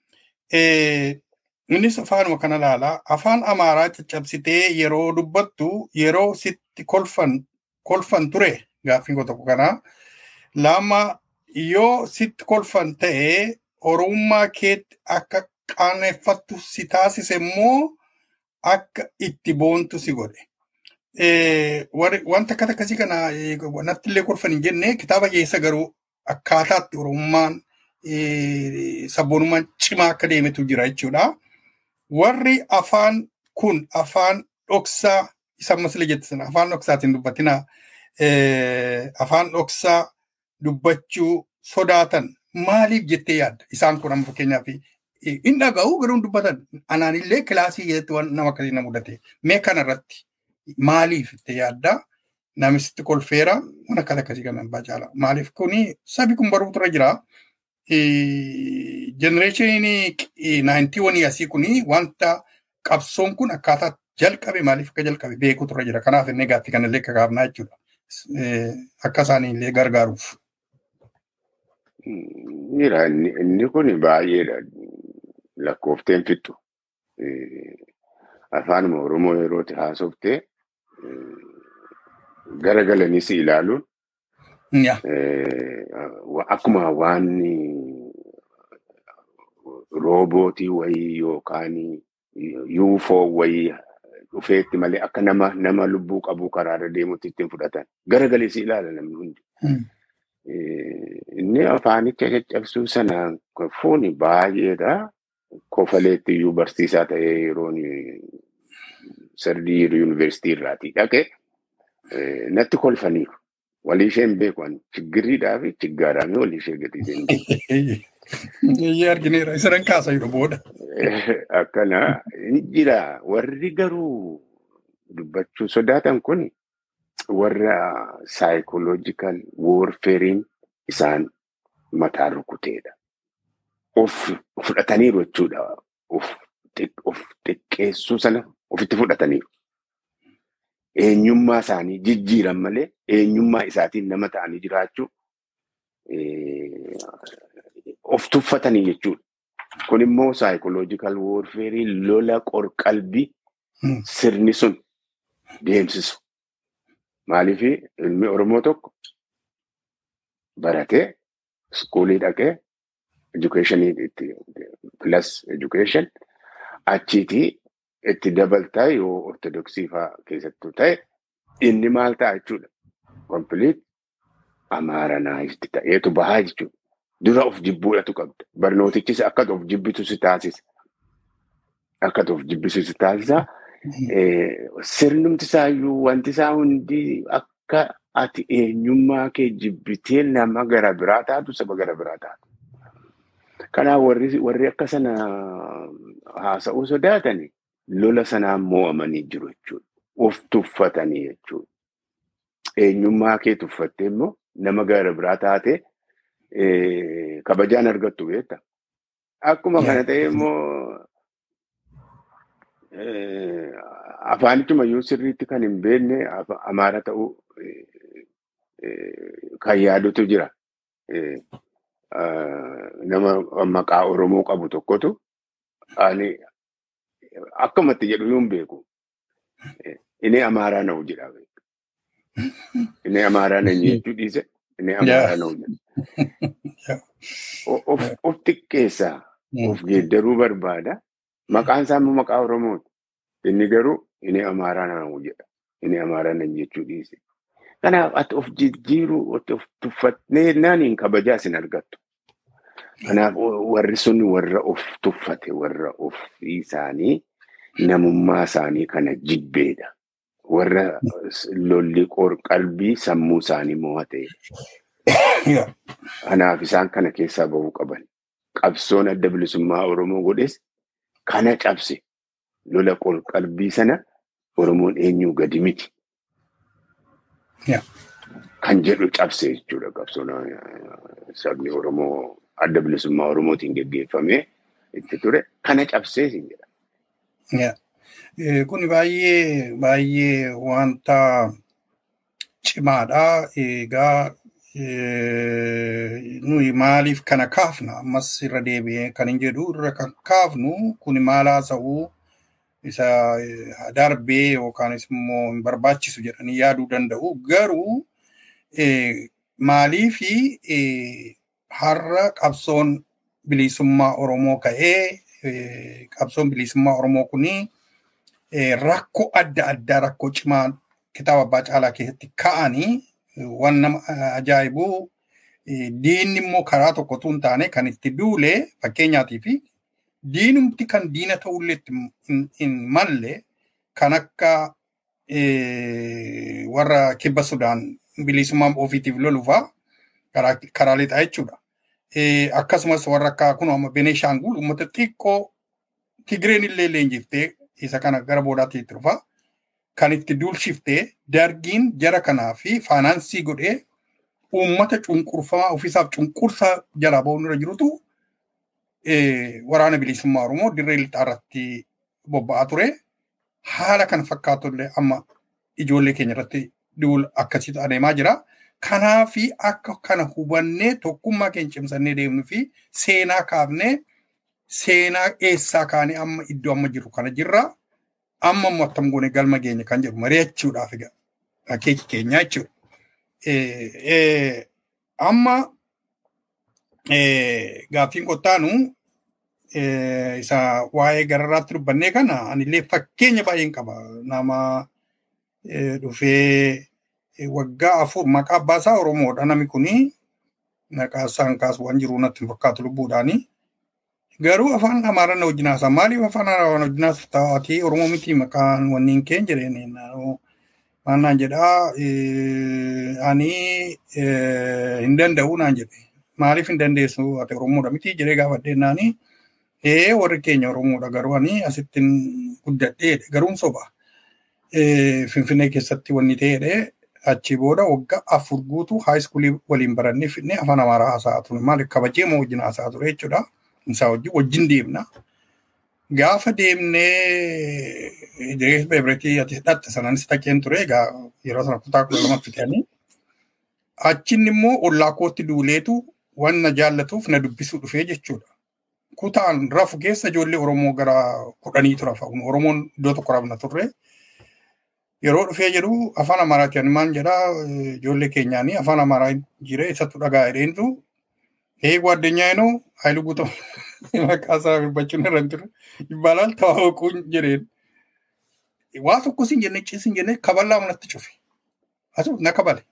Innis afaanuma kana ilaalaa. Afaan Amaaraa caccabsitee yeroo dubbattu yeroo sitti kolfan kolfan ture gaaffiin koo tokko kana. Lama yoo sitti kolfan ta'ee Oromummaa keetti akka qaaneffattu si taasise immoo akka itti boontu si godhe. Wanta akkata akkasii kana natti illee kolfan hin jenne kitaaba keessa garuu akkaataatti Oromummaan sabboonummaan cimaa akka deemetu jira jechuudha. Warri afaan kun afaan dhoksaa isa ammaslee jette sana afaan dhoksaatiin dubbatina afaan dhoksaa dubbachuu sodaatan maaliif jettee yaadda? Isaan kun amma fakkeenyaaf hin dhaga'u garuu hin dubbatan. Anaan illee kilaasii keessatti waan nama akkasii na mudate. Mee kanarratti maaliif itti yaadda? Namisti kolfeera waan akkas akkasii kan abbaa caala. Maaliif kuni sabi kun baruutu irra jira. Jenereeshiniin naayintii wanii asii kuni wanta qabsoon kun akkaataa jalqabe maaliif akka jalqabe beekuutu irra jira. Kanaaf inni gaaffii kanallee akka gaafnaa jechuudha. Akka isaanii illee gargaaruuf. Jira inni kun baay'eedha. Lakkoofteen fixu. Afaanuma Oromoo yerootti haasoftee garagalaniis ilaaluun akkuma waan roobootii wayii yookaan yuufoo wayii dhufeetti malee akka nama nama lubbuu qabu karaarra deemutti ittiin fudhatan. Garagalees ilaala namni hundi. Inni afaanicha caccabsuu sana fuuni baay'eedha. Kofaleetti iyyuu barsiisaa ta'ee yeroon sardii yuunivarsiitii irraatii dhaqe natti kolfaniiru. Walii ishee hin beeku chiggirriidhaa fi chiggaadhaan walii ishee gadi ishee hin beeku. Iyyee argineera isa kaasa jiru booda. Akkana jira warri garuu dubbachuu sodaatan kun warra saayikoloojikal woorfeeriin isaan mataa rukuteedha. Of fudhataniiru jechuudha. Of xiqqeessuu sana ofitti fudhataniiru. Eenyummaa isaanii jijjiiran malee eenyummaa isaatiin nama ta'anii jiraachuu of tuffatanii jechuudha. Kun immoo saayikoloojikal woorfeerii lola qorqalbii sirni sun deemsisu. Maaliif ilmi Oromoo tokko baratee iskuulii dhaqee edukeeshinii itti plus education achiitii itti dabaltaa yoo ortodoksii fa'aa keessattuu ta'e inni maal ta'a jechuudha. Kompiliit amaaranaayifti ta'eetu bahaa jechuudha. Dura of jibbuudhatu qabda. Barnootichis akka of jibbitu si taasisa. Akka of jibbisu si taasisa. Sirnumti isaayyuu wanti isaa hundi akka ati eenyummaa kee jibbitee nama gara biraa taatu saba gara biraa taatu. Kanaaf warri akka sana haasa'uu sodaatani lola sanaan mo'amanii jiru jechuudha. Of tuffatanii jechuudha. Eenyummaa kee tuffattee immoo nama gara biraa taatee kabajaan argattu beekta. Akkuma kana ta'e immoo afaanichuma iyyuu sirriitti kan hin beekne amaara ta'uu kan yaadutu jira. Nama maqaa Oromoo qabu tokkotu ani akkamatti jedhu yoo hin beeku. Inni amaaraa na'u jedha. Inni amaaraa na'u jechuu dhiise. Inni amaaraa na'u jedha. Of xiqqeessaa. Of geeddaruu barbaada. Maqaan isaa immoo maqaa Oromooti. Inni garuu inni amaaraa na'u jedha. Inni amaaraa na'u jechuu dhiise. Kanaaf ati of jijjiiruu of tuffatnee naaniin kabajaa isin argattu. Kanaaf warri sun warra of tuffate warra of isaanii namummaa isaanii kana jibbeedha. Warra lolli qalbii sammuu isaanii mo'ate. Kanaaf isaan kana keessaa bahuu qaban. Qabsoon adda bilisummaa Oromoo godhes kana cabse lola qalbii sana Oromoon eenyuu gadi miti. Kan jedhu cabse jechuudha qabsoon sabni Oromoo adda bilisummaa Oromootiin geggeeffamee itti ture kana cabsee siin jedha. Kun baay'ee baay'ee wanta cimaadha. Egaa nuyi maaliif kana kaafna ammas irra deebi'ee kan hin jedhu irra kan kaafnu kun maal haasa'uu isa darbee yookaanis immoo hin barbaachisu jedhanii yaaduu danda'u. Garuu maaliifi har'a qabsoon bilisummaa Oromoo ka'ee qabsoon bilisummaa Oromoo kuni rakkoo adda addaa rakkoo cimaa kitaaba abbaa caalaa keessatti ka'anii waan nama ajaa'ibu diinni immoo karaa tokkotu hin taane kan itti duule fakkeenyaatii fi diinumti kan diina ta'ullee hin malle kan akka warra kibba Sudaan bilisummaa ofiitiif loluufaa karaa lixaa jechuudha. akkasumas warra akka kun amma Beneeshaangul uummata xiqqoo Tigireen illee leenjiftee isa kana gara boodaatti itti dhufa. Kan itti duulshiftee dargiin jara kanaa fi faanaansii godhee uummata cunqurfamaa ofiisaaf cunqursaa jalaa ba'uun irra jirutu waraana bilisummaa Oromoo dirree lixaa irratti bobba'aa ture. Haala kana fakkaatullee amma ijoollee keenya irratti duula akkasitti adeemaa jira. Kanaafi akka kana hubannee tokkummaa keenya cimsannee deemnuu fi seenaa kaafnee seenaa eessaa kaanee amma iddoo amma jiru kana jirra. Amma immoo attam goone galma keenya kan jedhu mari'achuudhaaf egaa akeeki keenya jechuudha. Amma gaaffiin qottaanu isa waa'ee gararraatti dubbannee kana anillee fakkeenya baay'een qaba. Nama dhufee waggaa afur maqaa abbaasaa Oromoodha namni kuni maqaa isaan kaasu waan jiru natti hin fakkaatu lubbuudhaani. Garuu afaan Amaaraa na wajjin haasaa maaliif afaan Amaaraa wajjin haasaa taa'atii Oromoo miti maqaan wanniin keen jedheen waan naan jedhaa ani hin danda'u naan jedhe maaliif hin dandeessu ati Oromoodha miti jedhee gaafadheen naani ee warri keenya Oromoodha garuu ani asittiin guddadheedha garuun soba. Finfinnee keessatti wanni ta'eedha achi booda waggaa afur guutuu haayiskuulii waliin barannee fidnee afaan amaaraa haasa'aa ture maaliif kabajee moo wajjin haasa'aa ture jechuudha. Isaa wajjin wajjin deemna. Gaafa deemnee Idris Beebretii ati hidhatte sanaanis taqeen ture egaa yeroo sana kutaa kudha lama fitanii. Achin immoo ollaa kootti duuleetu waan na jaallatuuf na dubbisuu dhufee jechuudha. Kutaan rafu keessa ijoollee Oromoo gara kudhanii tura fa'uun Oromoon iddoo tokko rabna turre. yeroo dhufee jedhu afaan amaaraati ani maal jedhaa ijoollee keenyaanii afaan amaaraa jire isattu dhagaa jedheentu ee ጓደኛዬ ነው ኃይሉ ጉቶ maqaasaa dubbachuun irra hin turre ይባላል ተዋወቁኝ jedheen waa tokko sin jenne ciisin jenne kaballaa manatti cufe asu na kabale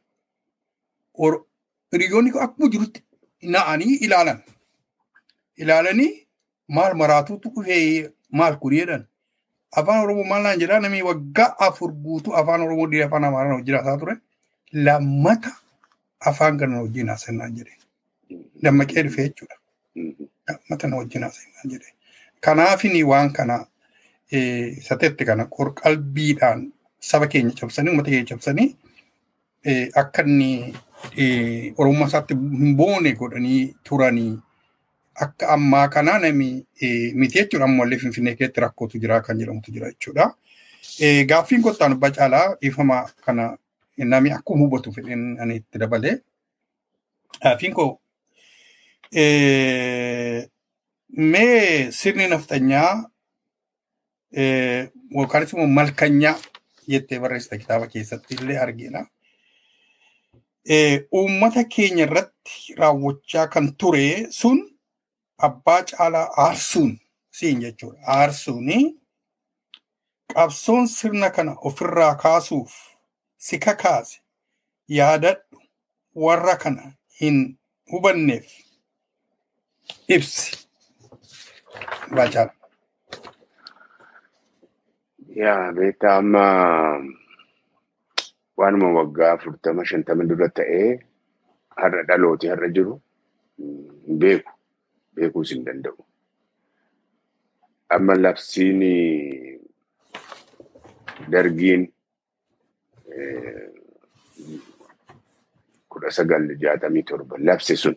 hiriyoonni akkuma jirutti na'anii ilaalan ilaalanii maal maraatuutu dhufee maal kun jedhan afaan oromoo maal naan jedhaa namni waggaa afur guutuu afaan oromoo dhiira afaan amaaraa wajjin haasaa ture lammata afaan kana wajjin haasannaan jedhe dammaqee dhufe jechuudha. Lammata na wajjin haasannaan jedhe. Kanaafini waan kana sateetti kana qalbiidhaan saba keenya cabsanii uummata keenya cabsanii akka inni oromummaa isaatti hin boone godhanii turanii akka ammaa kana nami miti jechuudha ammallee finfinnee keessatti rakkootu jira kan jedhamutu jira jechuudha. Gaaffiin kottaan abbaa caalaa dhiifama kana nami akkuma hubatu fedheen ani itti dabalee. Gaaffiin koo mee sirni naftanyaa yookaanis immoo malkanyaa jettee barreessita kitaaba keessatti illee argina. Uummata keenya irratti raawwachaa kan ture sun abbaa caalaa aarsuun siin jechuudha. Aarsuuni qabsoon sirna kana ofirraa kaasuuf si kakaase yaadadhu warra kana hin hubanneef ibsi. Abbaa caalaa. Yaa beektaa amma waanuma waggaa afurtama shantama dura ta'ee har'a dhalooti har'a jiru hin beeku. beekuus hin danda'u. Amma labsiin dargiin kudha sagal jaatamii torba labse sun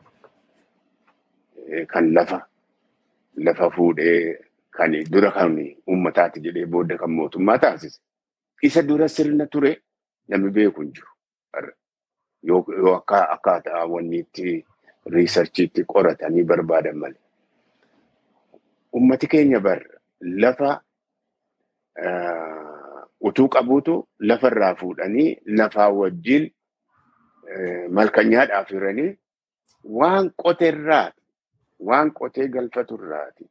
kan lafa lafa fuudhee kan dura kan uummataati jedhee booda kan mootummaa taasise. Isa dura sirna ture namni beeku hin jiru. Yoo akka akkaataa wanni itti riisarchiitti qoratanii barbaadan malee. Uummati keenya bar lafa utuu qabuutu lafarraa fuudhanii lafaa wajjin malkanyaadhaaf hiranii waan qoteerraati waan qotee galfaturraati.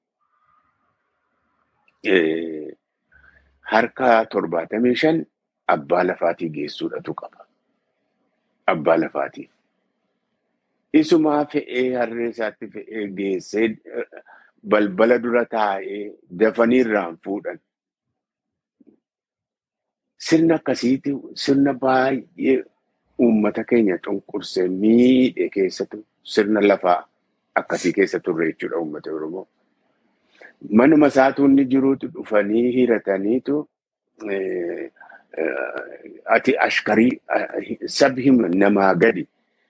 Harka torbaatamii shan abbaa lafaatii geessuudhatu qaba. Abbaa lafaatiif. Isumaa fe'ee harree isaatti fe'ee geessee balbala dura taa'ee dafanii irraan fuudhan. Sirna akkasiiti sirna baay'ee uummata keenya cunqursee miidhe keessattuu sirna lafaa akkasii keessa turre jechuudha uummata Oromoo. Manuma isaatu inni jiruutu dhufanii hirataniitu ati ashkarii sabi hima namaa gadi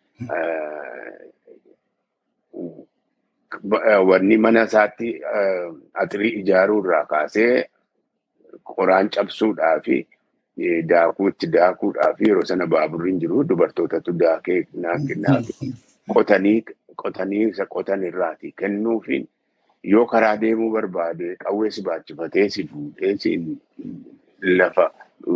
wanni mana isaatti atirii ijaaruu irraa kaasee qoraan cabsuudhaa fi daakuu itti daakuudhaa fi yeroo sana baaburriin jiru dubartootatu daakee naannaafi qotanii qotanii isa qotan irraati kennuufiin yoo karaa deemuu barbaade qawwee si baachifatee si fuudhee si lafa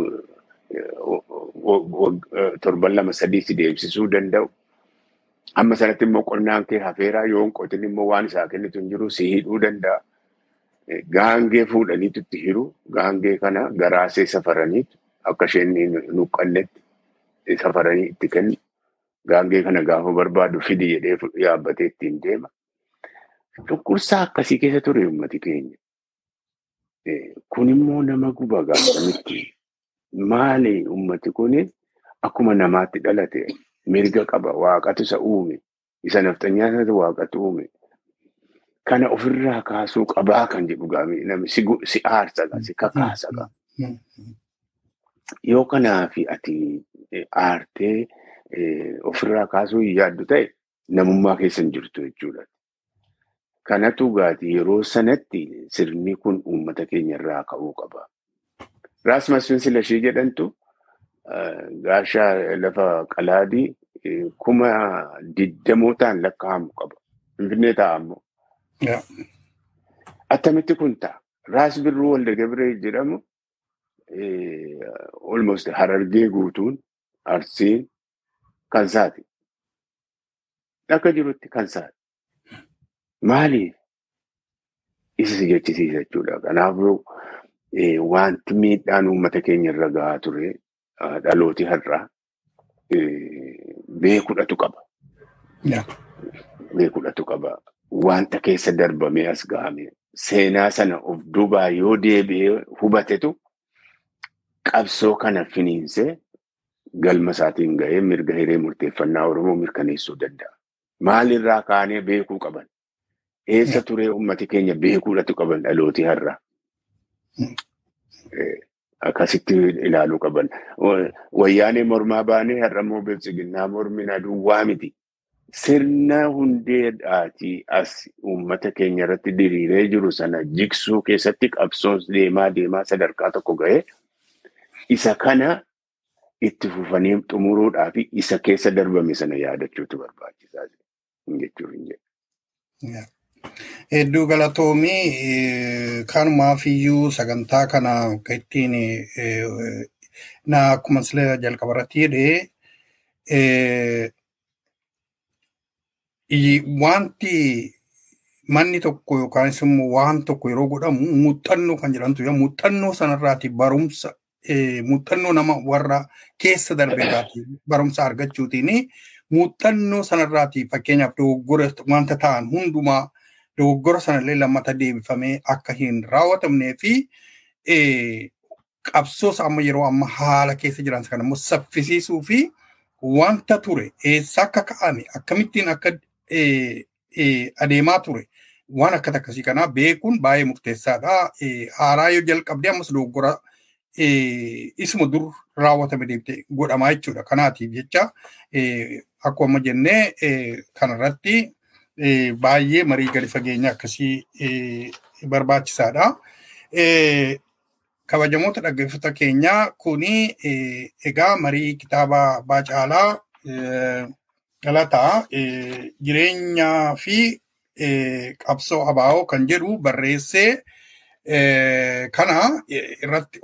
torban lama sadii si deemsisuu danda'u. Amma sanatti immoo qonnaan kee hafeeraa yoo hin qotin immoo waan isaa kennitu hin jiru si hidhuu danda'a. Gaangee fuudhaniitu itti hiru. Gaangee kana garaasee safaraniitu akka isheen nuqqannetti safaranii itti kennu. Gaangee kana gaafa barbaadu fidi jedhee yaabbatee ittiin deema. Cunqursaa akkasii keessa ture uummati keenya. Kun immoo nama guba gaafamitti. Maali uummati kun akkuma namaatti dhalate mirga qaba waaqatu isa uume isa nafxanyaa sanatu waaqatu uume. Kana ofirraa kaasuu qabaa kan jedhu gaafii namni si aarsa si kakaasa Yoo kanaafi ati aartee ofirraa kaasuu hin yaaddu ta'e namummaa keessa hin jirtu jechuudha. Kanatu gaati yeroo sanatti sirni kun uummata keenya irraa ka'uu qaba. Raas Masfin Silashii jedhantu gaashaa lafa qalaadii kuma digdamootaan lakkaa'amu qaba. Finfinnee ta'a ammoo. Attamitti kun ta'a. Raas Birruu Walda Gabree jedhamu almost harargee guutuun arsiin kan isaati. Akka jirutti kan isaati. Maaliif? Isa si jechisiisa jechuudha. Kanaafuu wanti miidhaan uummata keenya irra gahaa ture dhalooti har'aa beekudhatu qaba. Beekudhatu qaba. Wanta keessa darbamee as gahame seenaa sana of duubaa yoo deebi'ee hubatetu qabsoo kana finiinsee galma isaatiin gahee mirga hiree murteeffannaa Oromoo mirkaneessuu danda'a. Maalirraa kaanee beekuu qaban? Eessa turee uummati keenya beekuudhatu qaban dhalooti har'a? Akkasitti ilaaluu qaban. Wayyaanee mormaa baanee har'a immoo bilchiginnaa mormina duwwaa miti. Sirna hundeedhaatii as uummata keenya irratti diriiree jiru sana jigsuu keessatti qabsoon deemaa deemaa sadarkaa tokko ga'ee isa kana itti fufanii xumuruudhaa fi isa keessa darbame sana yaadachuutu barbaachisaa jechuu hin jedhu. Hedduu galatoomii kanumaafiyyuu sagantaa kana ittiin na akkuma sila jalqaba irratti jedhee wanti manni tokko yookaan immoo waan tokko yeroo godhamu muuxannoo kan jedhamtu muuxannoo sanarraati barumsa muuxannoo nama warra keessa darbeerraati barumsa argachuutiin muuxannoo sanarraati fakkeenyaaf dogoggora wanta ta'an hundumaa dogoggora sanallee lammata deebifamee akka hin raawwatamnee fi qabsoos amma yeroo amma haala keessa jiran kan immoo saffisiisuu fi wanta ture eessa akka ka'ame akkamittiin akka adeemaa ture waan akkata akkasii kanaa beekuun baay'ee murteessaadha. Haaraa yoo jalqabdee ammas dogoggora isuma dur raawwatame deebitee godhamaa jechuudha. Kanaatiif jecha akkuma jennee kanarratti baay'ee marii gadi fageenya akkasii barbaachisaadha. Kabajamoota dhaggeeffata keenyaa kuni egaa marii kitaaba Baacaalaa Galataa jireenyaa fi qabsoo abaa'oo kan jedhu barreessee kana irratti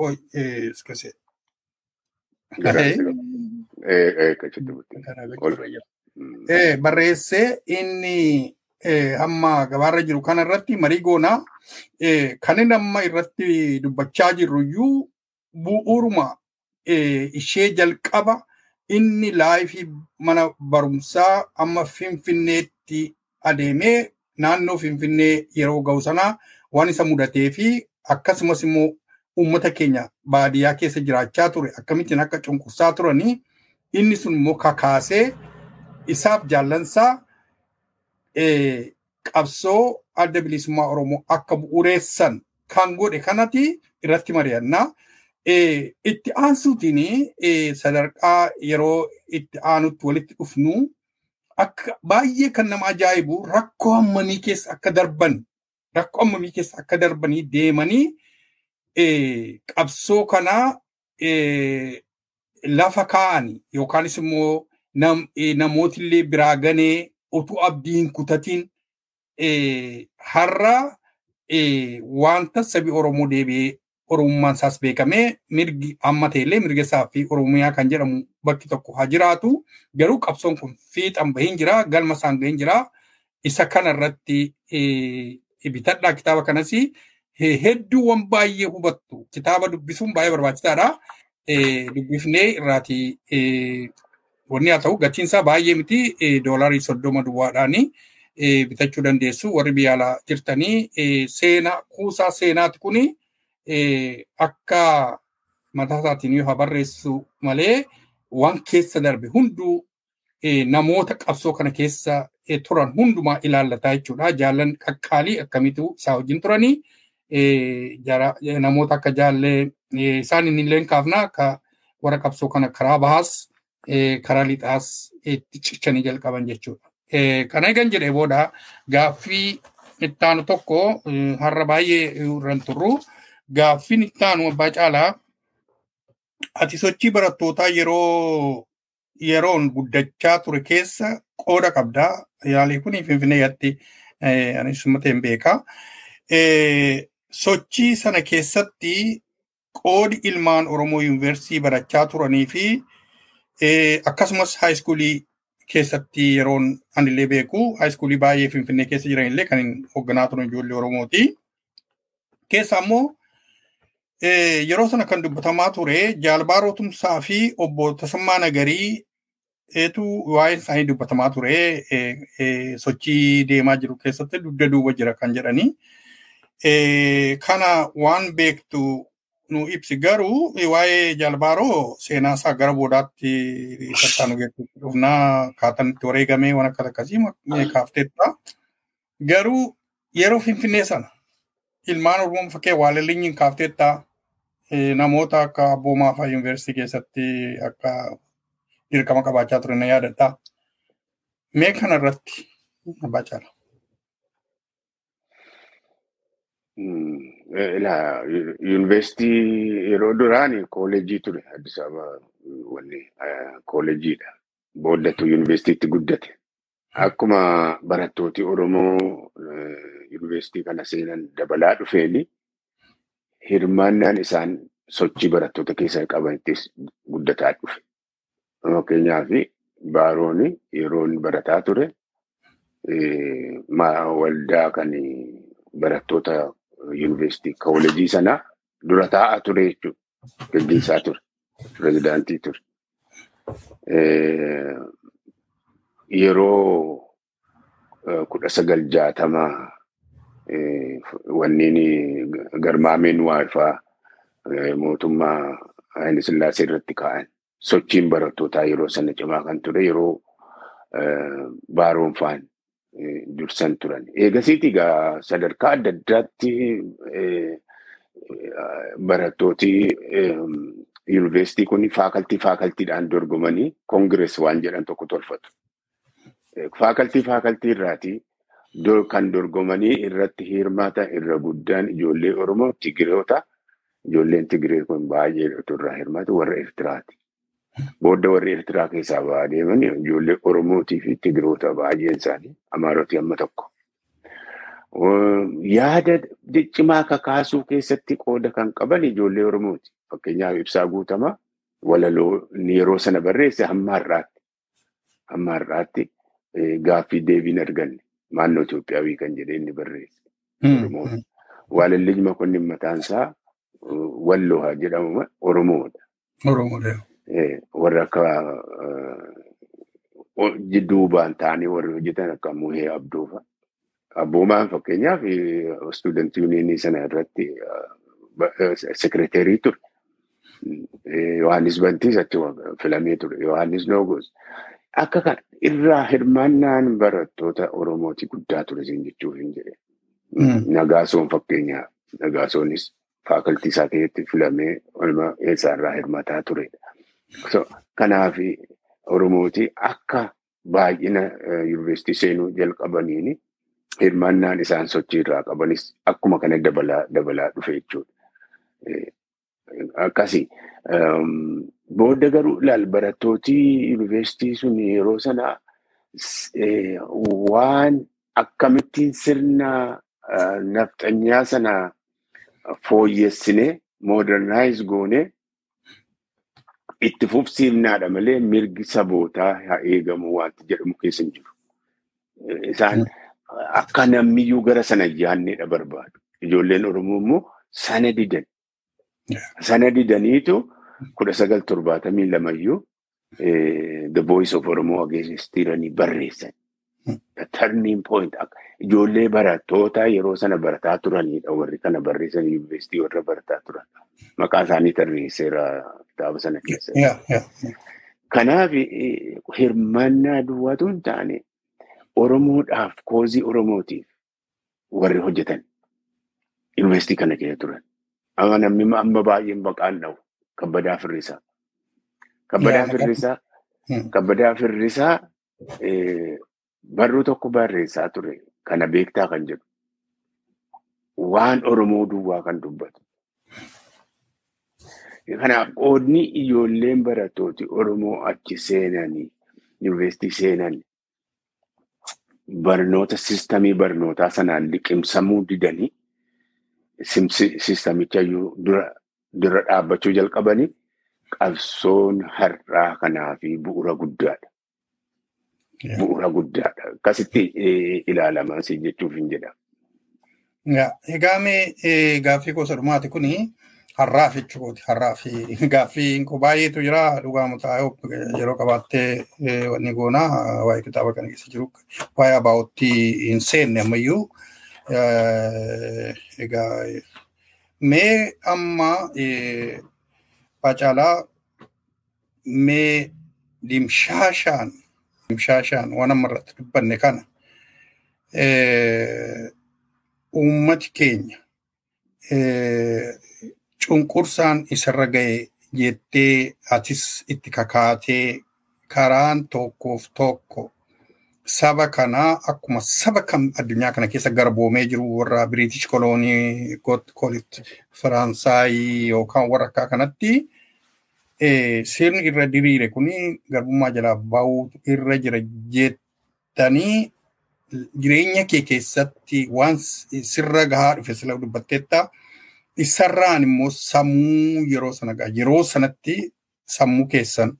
barreessee inni amma gabaarra jiru kana irratti marii goonaa kan inni amma irratti dubbachaa jirru iyyuu bu'uuruma ishee jalqaba inni laayifii mana barumsaa amma finfinneetti adeemee naannoo finfinnee yeroo ga'u sanaa waan isa mudatee fi akkasumas immoo uummata keenya baadiyyaa keessa jiraachaa ture akkamittiin akka cunqursaa turanii inni sun immoo kakaasee isaaf jaallansaa qabsoo adda bilisummaa Oromoo akka bu'uureessan kan godhe kanati irratti mari'annaa. Itti aansuutiin sadarkaa yeroo itti aanutti walitti dhufnu akka baay'ee kan nama ajaa'ibu rakkoo hammamii keessa akka darban rakkoo hammamii keessa akka darbanii deemanii qabsoo kana lafa kaa'an yookaanis immoo namootillee biraa ganee utuu abdii hin kutatiin har'a wanta sabi Oromoo deebi'ee Oromummaan isaas beekamee mirgi amma ta'ellee mirga isaa fi Oromiyaa kan jedhamu bakki tokko haa jiraatu. Garuu qabsoon kun fiixan bahin jira, galma isaan gahin jira. Isa kanarratti bitadhaa kitaaba kanas hedduuwwan baay'ee hubattu. Kitaaba dubbisuun baay'ee barbaachisaadha. Dubbifnee irraati wanni haa ta'u gatiin isaa baay'ee miti doolarii soddoma duwwaadhaani bitachuu dandeessu. Warri biyya alaa jirtanii seenaa kuusaa seenaati kuni akka mataa isaatiin yoo barreessu malee waan keessa darbe hunduu namoota qabsoo kana keessa turan hundumaa ilaallataa jechuudha. Jaallan qaqqaalii akkamitu isaa wajjin turanii namoota akka jaallee isaan inni illee kaafna akka warra qabsoo kana karaa bahaas karaa lixaas itti cichanii jalqaban jechuudha. Kana eegan jedhee booda gaaffii ittaanu tokko har'a baay'ee irraan turru. gaaffiin ittaanu abbaa caalaa ati sochii barattootaa yeroo yeroon guddachaa ture keessa qooda qabdaa. Yaalii kun finfinneeyyatti anis mateen beekaa. Sochii sana keessatti qoodi ilmaan Oromoo yuunivarsiitii barachaa turanii fi akkasumas haayiskuulii keessatti yeroon anillee beeku haayiskuulii baay'ee finfinnee keessa jiranillee kan hoogganaa turan ijoollee Oromooti. Keessaa immoo yeroo sana kan dubbatamaa ture jaalbaaroo tumsaa fi obbo Tasammaa Nagarii eetu waa'een isaanii dubbatamaa ture sochii deemaa jiru keessatti dugda duuba jira kan jedhanii. Kana waan beektu nu ibsi garuu waa'ee jaalbaaroo seenaa isaa gara boodaatti tattaanu dhufnaa kaatanitti wareegamee waan akkas akkasii kaafteetta. Garuu yeroo finfinnee sana ilmaan Oromoo fakkee waalallinyiin kaafteetta namoota akka abboomaa fa'aa yuunivarsiitii keessatti akka dirqama qabaachaa ture na yaadadha. Mee kana irratti abbaa caala. Yuunivarsiitii yeroo duraan kooleejii ture Addis Ababa wanni kooleejiidha. Booddatu yuunivarsiitiitti guddate. Akkuma barattooti Oromoo yuunivarsiitii kana seenan dabalaa dhufeeni hirmaannaan isaan sochii barattoota keessaa qabanittis guddataa dhufe. Fakkeenyaaf baaroon yeroon barataa ture waldaa kan barattoota yuunivarsiitii kooleejii sanaa dura taa'aa ture jechuudha. Gaggeessaa ture. Pirezidaantii ture. Yeroo kudha sagal jaatamaa wanneen garmaameen waayifaa mootummaa Haayile Sillaasee irratti kaa'an sochiin barattootaa yeroo sana cimaa kan ture yeroo baaroon faan dursan turan. Eegasiiti egaa sadarkaa adda addaatti barattooti yuunivarsiitii kun faakaltii faakaltiidhaan dorgomanii koongirees waan jedhan tokko tolfatu. Faakaltii faakaltii irraati kan dorgomanii irratti hirmaatan irra guddaan ijoollee Oromoo Tigiroota. Ijoolleen Tigiree kun baay'ee irraa hirmaatu warra Eertiraati. Booda warri Eertiraa keessaa ba'aa deeman ijoollee Oromootii fi Tigiroota baay'een isaanii Amaaroti amma tokko. Yaada cimaa kakaasuu keessatti qooda kan qaban ijoollee Oromooti. Fakkeenyaaf ibsaa guutamaa walaloo yeroo sana barreesse hamma har'aatti. Hamma har'aatti gaaffii deebiin arganne naannoo Itoophiyaawii kan jedhee inni barreesse. Waalalli makonnin mataan isaa walloo haa jedhamu Oromoodha. Oromoodha. Warra akka duubaan ta'anii warri hojjetan akka Muhee Abdoofa. Abboomaan fakkeenyaaf istuudantii yuuniyenii sana irratti sekireteerii ture. Yohaannis Bantiis achi filamee ture. Yohaannis Noogos. akka kana irraa hirmaannaan barattoota Oromooti guddaa ture isin jechuuf hin jedhe. Nagaasoon fakkeenyaa Nagaasoonis faakaltii isaa keessatti filamee olma eessaarraa hirmataa turedha. Kanaaf Oromooti akka baay'ina yuunivarsiitii seenuu jalqabaniini hirmaannaan isaan sochii irraa qabanis akkuma kana dabalaa dabalaa dhufe jechuudha. Akkasii. Booda garuu ilaal barattooti yuunivarsiitii sun yeroo sana waan akkamittiin sirna nafxanyaa sana fooyyessinee moodernaayis goonee itti fufsiifnaadha malee mirgi sabootaa haa eegamu wanti jedhamu keessa hin jiru. Isaan akka namniyyuu gara sana yaanneedha barbaadu. Ijoolleen Oromoo immoo sana didan. Sana didaniitu kudha sagal torbaatamii lamayyuu The Voice of Oromoo ageessistiiranii barreessan. Turning point ijoollee barattoota yeroo sana barataa turanidha warri kana barreessan yuunivarsiitii warra barataa turan. Maqaa isaanii tarreesseera kitaaba sana keessatti. Kanaaf hirmaannaa duwwaatu hin taane Oromoodhaaf koozii Oromootiif warri hojjetan yuunivarsiitii kana keessa turan. Amma namni amma baay'een baqaan dhawu kabbadaa firrisaa. Kabbadaa firrisaa kabbadaa firrisaa barruu tokko barreessaa ture kana beektaa kan jedhu. Waan Oromoo duwwaa kan dubbatu. Kanaaf qoodni ijoolleen barattooti Oromoo achi seenanii yuunivarsiitii seenan barnoota sistamii barnootaa sanaan liqimsamuu didanii sistamicha dura dura dhaabbachuu jalqabanii qabsoon har'aa kanaa fi bu'uura guddaadha. Bu'uura guddaadha. Akkasitti ilaalamaa si jechuuf hin jedhamu. Egaa mee gaaffii gosa dhumaati kuni har'aaf jechuuti. Har'aaf gaaffii baay'eetu jira dhugaamu taa'ee yeroo qabaattee wanni goonaa waa'ee kitaaba kana keessa jiru waa'ee abaa'otti hin seenne ammayyuu egaa mee amma Baacaalaa mee dimshaashaan dimshaashaan waan amma irratti dubbanne kana uummati keenya cunqursaan isarra ga'e jettee atis itti kakaatee karaan tokkoof tokko saba kanaa akkuma saba kam addunyaa kana keessa garboomee jiru warra Biriitish koloonii kolit Faransaayii yookaan warra akka kanatti sirni irra diriire kuni garbummaa jalaa bahuu irra jira jettanii jireenya kee keessatti waan sirra gahaa dhufe sila dubbatteetta isarraan immoo sammuu yeroo sana gaha yeroo sanatti sammuu keessan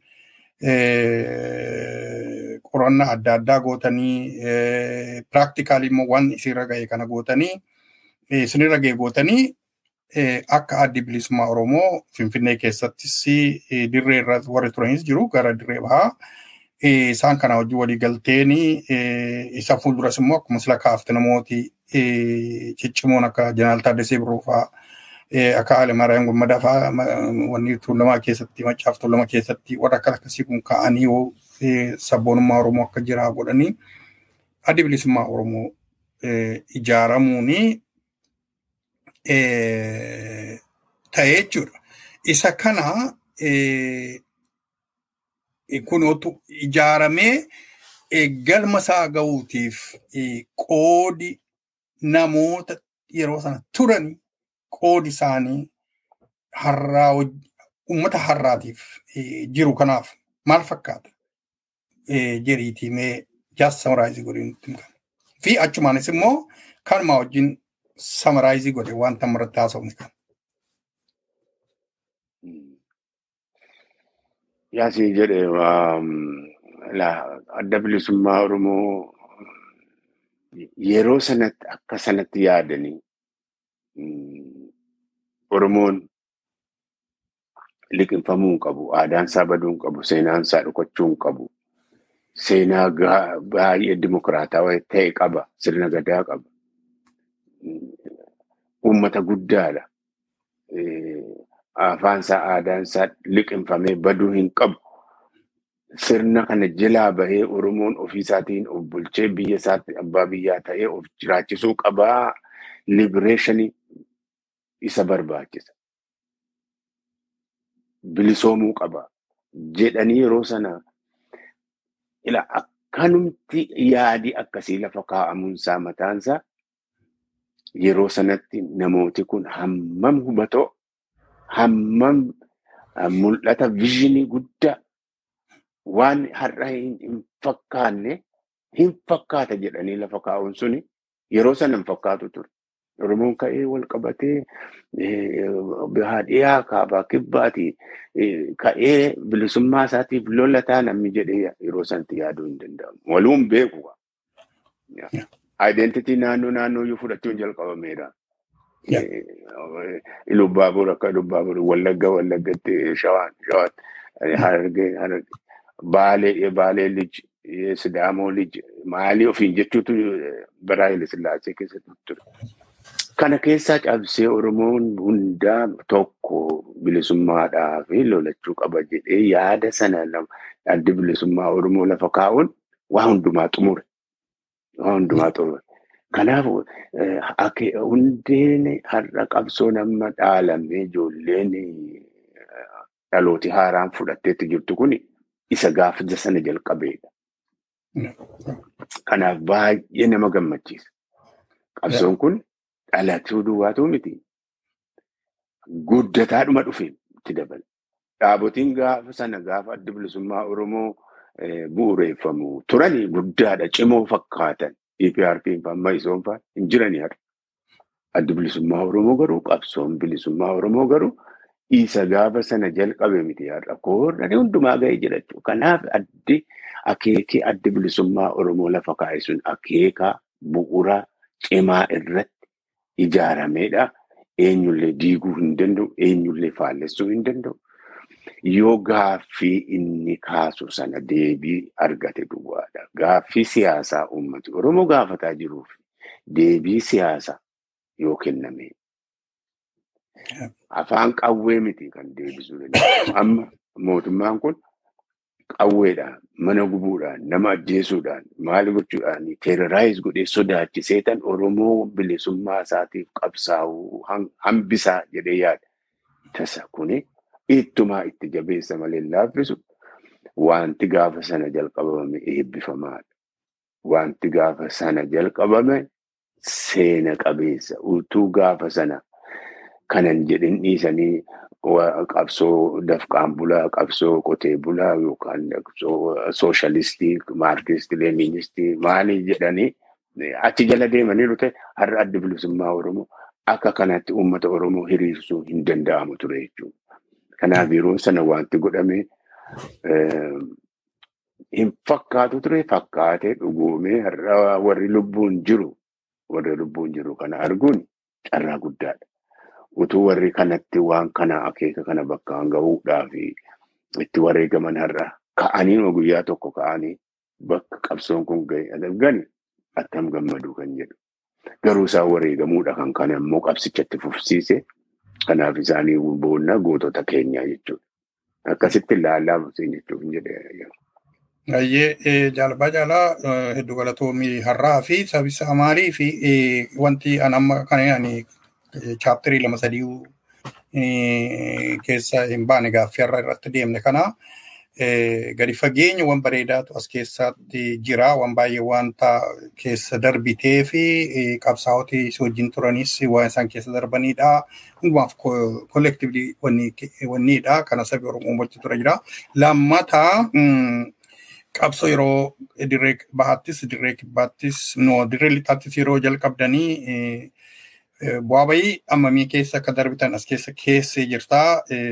qorannaa adda addaa gootanii piraaktikaalii immoo waan isinirra ga'e kana gootanii isinirra ga'e gootanii akka addi bilisummaa Oromoo Finfinnee keessattis dirree irra warri turanis jiru gara dirree bahaa isaan kana hojii walii galteen isa fuulduras immoo akkuma sila kaafte namooti ciccimoon akka Jeneraal Taaddasee Birruu fa'aa akka Alemaaraa Gommadaa fa'aa wanni tuulamaa keessatti maccaaf tuulama keessatti warra akka akkasii kun ka'anii sabboonummaa Oromoo akka jiraa godhanii addi bilisummaa Oromoo ijaaramuuni ta'ee jechuudha. Isa kana kunootu ijaaramee galma isaa ga'uutiif qoodi namoota yeroo sana turanii qoodi isaanii har'aa uummata har'aatiif jiru kanaaf maal fakkaata? Jeriitii mee jaas samaraayizii godhee nutti himu. Fi achumaanis immoo kanuma wajjin samaraayizii godhe wanta irratti haasofne kan. Yaasii jedhe adda bilisummaa Oromoo yeroo sanatti akka sanatti yaadanii Oromoon liqinfamuu hin qabu, aadaan isaa baduu hin qabu, seenaan isaa dhokachuu hin qabu. Seenaa baay'ee dimokiraataa ta'e qaba, sirna gadaa qaba. Uummata guddaadha. Afaan isaa aadaan isaa liqinfamee baduu hin qabu. sirna kana jalaa bahee Oromoon ofiisaatiin of bulchee biyya isaatti abbaa biyyaa ta'ee of jiraachisuu qabaa libereeshinii isa barbaachisa. Bilisoomuu qaba jedhanii yeroo sana ila akkanumti yaadi akkasii lafa kaa'amuunsaa mataansaa yeroo sanatti namooti kun hammam hubatoo hammam mul'ata vizhinii guddaa waan har'a hin fakkaanne hin fakkaata jedhanii lafa kaa'uun suni yeroo sana hin fakkaatu ture. Oromoon ka'ee wal qabatee baadiyyaa kaabaa kibbaati ka'ee bilisummaa isaatiif lolataa namni jedhee yeroo sanatti yaaduu hin danda'amu. Waluun beeku. Identitii naannoo naannooyyuu fudhachuun jalqabameera. Ilubbaabur akka Ilubbaabur Wallagga Wallaggatti Shawaan Shawaan Harargee Harargee Baalee Baalee Lij Sidaamoo Lij maalii ofiin jechuutu bara Haile Sillaasee keessatti ture. Kana keessaa cabsee Oromoon hundaa tokko bilisummaadhaa fi lolachuu qaba jedhee yaada sana addi bilisummaa Oromoo lafa kaa'uun waa hundumaa xumure. Waa hundumaa xumure. Kanaaf hundeen har'a qabsoo nama dhaalamee ijoolleen dhalooti haaraan fudhatteetti jirtu kun isa gaafa sana jalqabeedha. Kanaaf baay'ee nama gammachiisa. Qabsoon kun dhalatuu duwwaatu miti. Guddataadhuma dhufe itti dabala. Dhaabotiin gaafa sana gaafa adda bilisummaa Oromoo bu'uureeffamu turanii guddaadha cimoo fakkaatan. EPRP amma isoon fa'aa hin jirani har'a. Addi bilisummaa Oromoo garuu qabsoon bilisummaa Oromoo garuu isa gaafa sana jalqabe miti har'a. Koorranii hundumaa ga'ee jira jechuudha. Kanaaf addi akeekii addi bilisummaa Oromoo lafa kaa'e sun akeeka bu'uura cimaa irratti ijaarameedha. Eenyullee diiguu hin danda'u. Eenyullee faallessuu hin danda'u. Yoo gaaffii inni kaasu sana deebii argate duwwaadha. Gaaffii siyaasaa uummati Oromoo gaafataa jiruuf deebii siyaasaa yoo kenname. Afaan qawwee miti kan deebisuu danda'u. Amma mootummaan kun qawweedhaan, mana gubuudhaan, nama ajjeesuudhaan, maal gochuudhaan teeroraayiz godhee sodaachisee tan Oromoo bilisummaa isaatiif qabsaa'uu hambisaa jedhee yaada. Tasa kuni ittumaa itti jabeessa malee laaffisu wanti gaafa sana jalqabame eebbifamaadha. Wanti gaafa sana jalqabame seena qabeessa. Utuu gaafa sana kanan jedhin dhiisanii qabsoo dafqaan bulaa, qabsoo qotee bulaa yookaan qabsoo sooshaalistii, maarkistii, leeninistii maalii jedhanii achi jala deemanii ta'e har'a adda bilisummaa Oromoo akka kanatti uummata Oromoo hiriirsuu hin danda'amu ture jechuudha. Kanaaf yeroo sana wanti godhame hin fakkaatu ture fakkaatee dhugoomee har'a warri lubbuun jiru warri lubbuun jiru kana arguun carraa guddaadha. Utuu warri kanatti waan kana akeeka kana bakkaan gahuudhaaf itti wareegaman har'a ka'anii guyyaa tokko ka'anii bakka qabsoon kun ga'e argani attam gammaduu kan jedhu. Garuu isaan wareegamuudha kan kana immoo qabsichatti fufsiise. Kanaaf isaanii boonna gootota keenyaa jechuudha. Akkasitti ilaalaa buuseen jechuuf hin jedhee. Baay'ee jaalabaa jaalaa hedduu galatoomii har'aa fi sabisa maalii fi wanti an amma kana ani chaapterii lama sadii keessa hin baane gaaffii har'a irratti deemne kana gadi fageenya waan bareedaatu as keessatti jira waan baay'ee wanta keessa darbitee fi qabsaa'oti si wajjin turanis waan isaan keessa darbanidha. Hundumaaf kollektiivli wanniidha kana sabi Oromoo wajjin tura jira. Lammataa qabsoo yeroo dirree bahattis dirree kibbaattis no dirree lixaattis yeroo jalqabdanii bu'aa bayii ammamii keessa akka darbitan as keessa keessee jirta.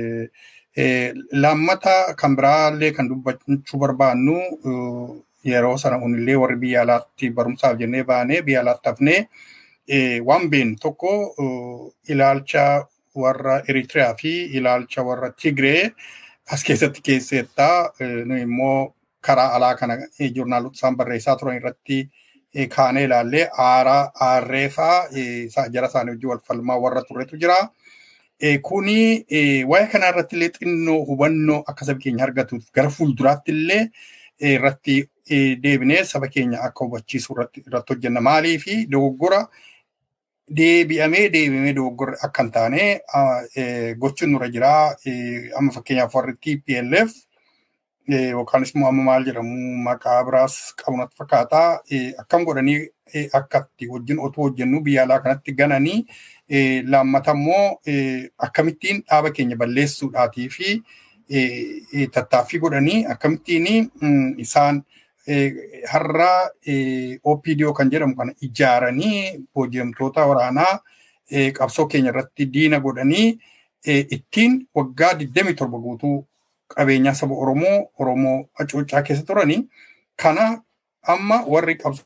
Lammata kan biraallee kan dubbachuu barbaannu yeroo sana unillee warri biyya alaatti barumsaaf jennee baanee biyya alaatti hafnee waan beenu tokko ilaalcha warra Eritiriyaa fi ilaalcha warra Tigree as keessatti keesseetta. Nu immoo karaa alaa kana joornaalota isaan barreessaa turan irratti kaanee ilaallee aaraa aarree fa'aa jara isaanii wajjin wal falmaa warra turretu jira. Kuni waa'ee kanaa irratti illee xinnoo hubannoo akka saba keenya argatuuf gara fuulduraatti illee irratti deebinee saba keenya akka hubachiisu irratti hojjenna. Maalii fi dogoggora deebi'amee deebi'amee dogoggorri akka hin taane gochuun nurra jira. Amma fakkeenyaaf warri TPLF yookaanis immoo amma maal jedhamu maqaa biraas qabunatti fakkaata. Akkam godhanii akka itti wajjin otoo hojjennu biyya alaa kanatti gananii laammata immoo akkamittiin dhaaba keenya balleessuudhaatii fi tattaaffii godhanii akkamittiin isaan har'a OPDO kan jedhamu kana ijaaranii booji'amtoota waraanaa qabsoo keenya irratti diina godhanii ittiin waggaa 27 guutuu qabeenyaa saba Oromoo Oromoo hacuuccaa keessa turanii kana amma warri qabsoo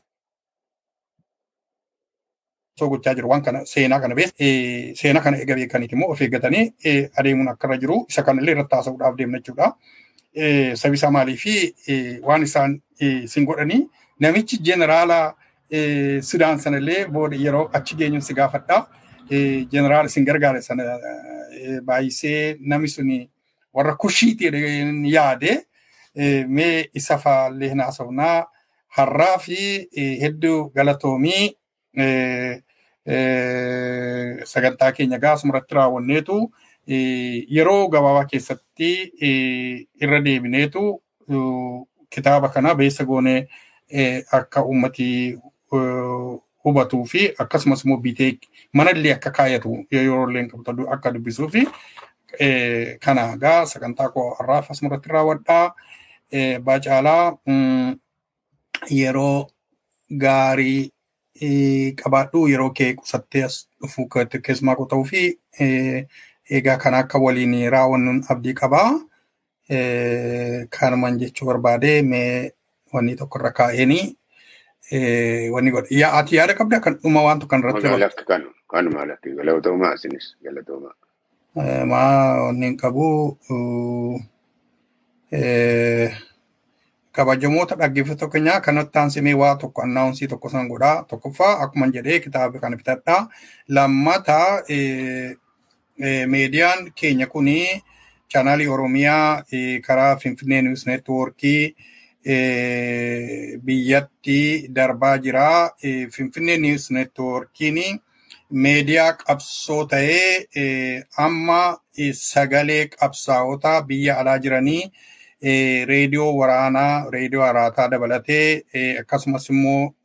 gochaa jiru waan kana seenaa kana bees seenaa kana eega beekaniiti immoo of eeggatanii adeemuun akka irra jiru isa kana illee irratti haasa'uudhaaf deemna jechuudha. Sabi isaa maalii fi waan isaan sin godhanii namichi jeneraala Sudaan sana illee booda yeroo achi geenyu si gaafadha. Jeneraala sin gargaare sana baay'isee namni suni warra kushiitii yaade mee isa faallee hin haasofnaa har'aa fi hedduu galatoomii sagantaa keenya gaasuma irratti raawwanneetu yeroo gabaabaa keessatti irra deebineetu kitaaba kana beessa goonee akka uummatii hubatuu fi akkasumas immoo bitee manallee akka kaayatu yeroo illee qabatu akka dubbisuu fi kana gaa sagantaa koo har'aaf asuma irratti raawwadhaa. Baacaalaa yeroo gaarii qabaadhu yeroo kee qusattee as dhufuu keessumaa koo ta'uu fi egaa kana akka waliin raawwannuun abdii qabaa. Kanumaan jechuu barbaade mee wanni tokko irra kaa'eenii wanni godhe. Yaa ati yaada qabda kan dhuma waan tokko irratti. Magaalatti kanu kanuma alatti galatoomaa isinis galatoomaa. Maa wanni hin qabu kabajamoota dhaggeeffattoota keenyaa kanatti aansimee waa tokko annaawunsii tokko san godhaa. Tokkoffaa akkuma jedhee kitaaba kana bitadhaa. Lammata meediyaan keenya kuni chaanaalii Oromiyaa karaa Finfinnee Niwus Neetwoorkii biyyatti darbaa jira. Finfinnee Niwus Neetwoorkiin meediyaa qabsoo ta'ee amma sagalee qabsaa'ota biyya alaa jiranii reediyoo waraanaa, reediyoo araataa dabalatee akkasumas immoo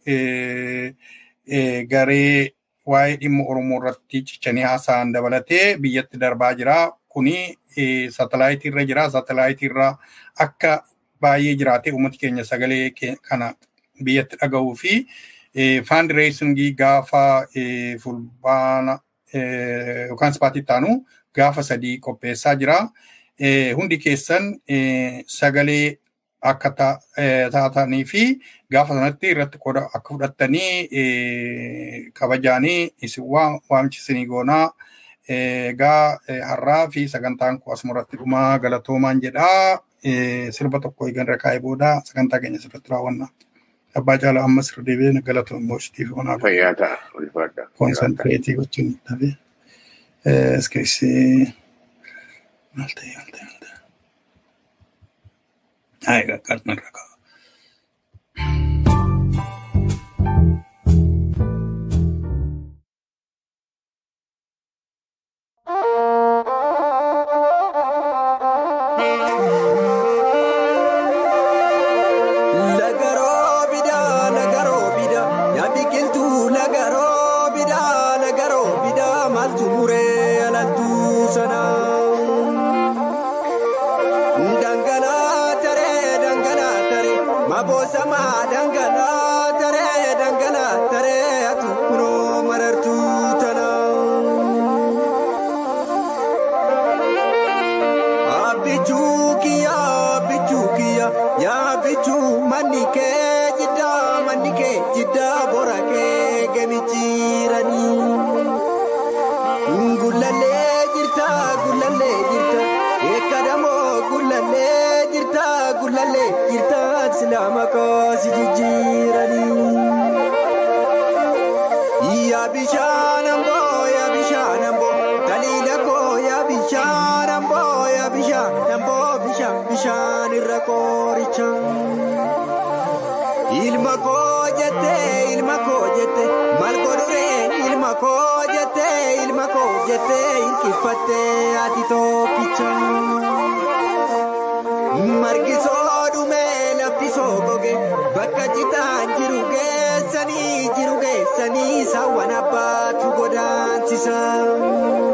garee waa'ee dhimma Oromoo irratti cichanii haasa'an dabalatee biyyatti darbaa jira. Kuni saatalaayitii irra jira. Saatalaayitii irra akka baay'ee jiraatee uummati keenya sagalee kana biyyatti dhagahuu fi faandireesingii gaafa fulbaana yookaan ispaatti taanu gaafa sadii qopheessaa jira. Hundi keessan sagalee akka taatanii fi gaafa sanatti irratti qooda akka fudhattanii kabajaanii isin waamchisanii goonaa. Egaa har'aa fi sagantaan kun asuma irratti dhumaa galatoomaan jedhaa. Sirba tokko eegan irra kaa'ee booda sagantaa keenya sirriitti raawwanna. Abbaa caalaa ammas irra deebi'ee galatoon moositiif onaa. Fayyaa ta'a ulfaadha. Konsantireetii gochuun dhabee. Iskeessi maal ta'e maal ta'e maal ta'e. Haa egaa qalma irra kaa'u. Dangana tare, dangana tare. bishaan ambooya bishaan amboo bishaan bishaan irra qooricha. Ilma koo jettee ilma koo jettee maal godhuree ilma koo jettee ilma koo jettee hirkifattee ati tokkicha. Margisoo dhumee lafti soo goge bakka citaan jiru geessanii jiru geessanii saawwan abbaatu godaansisa.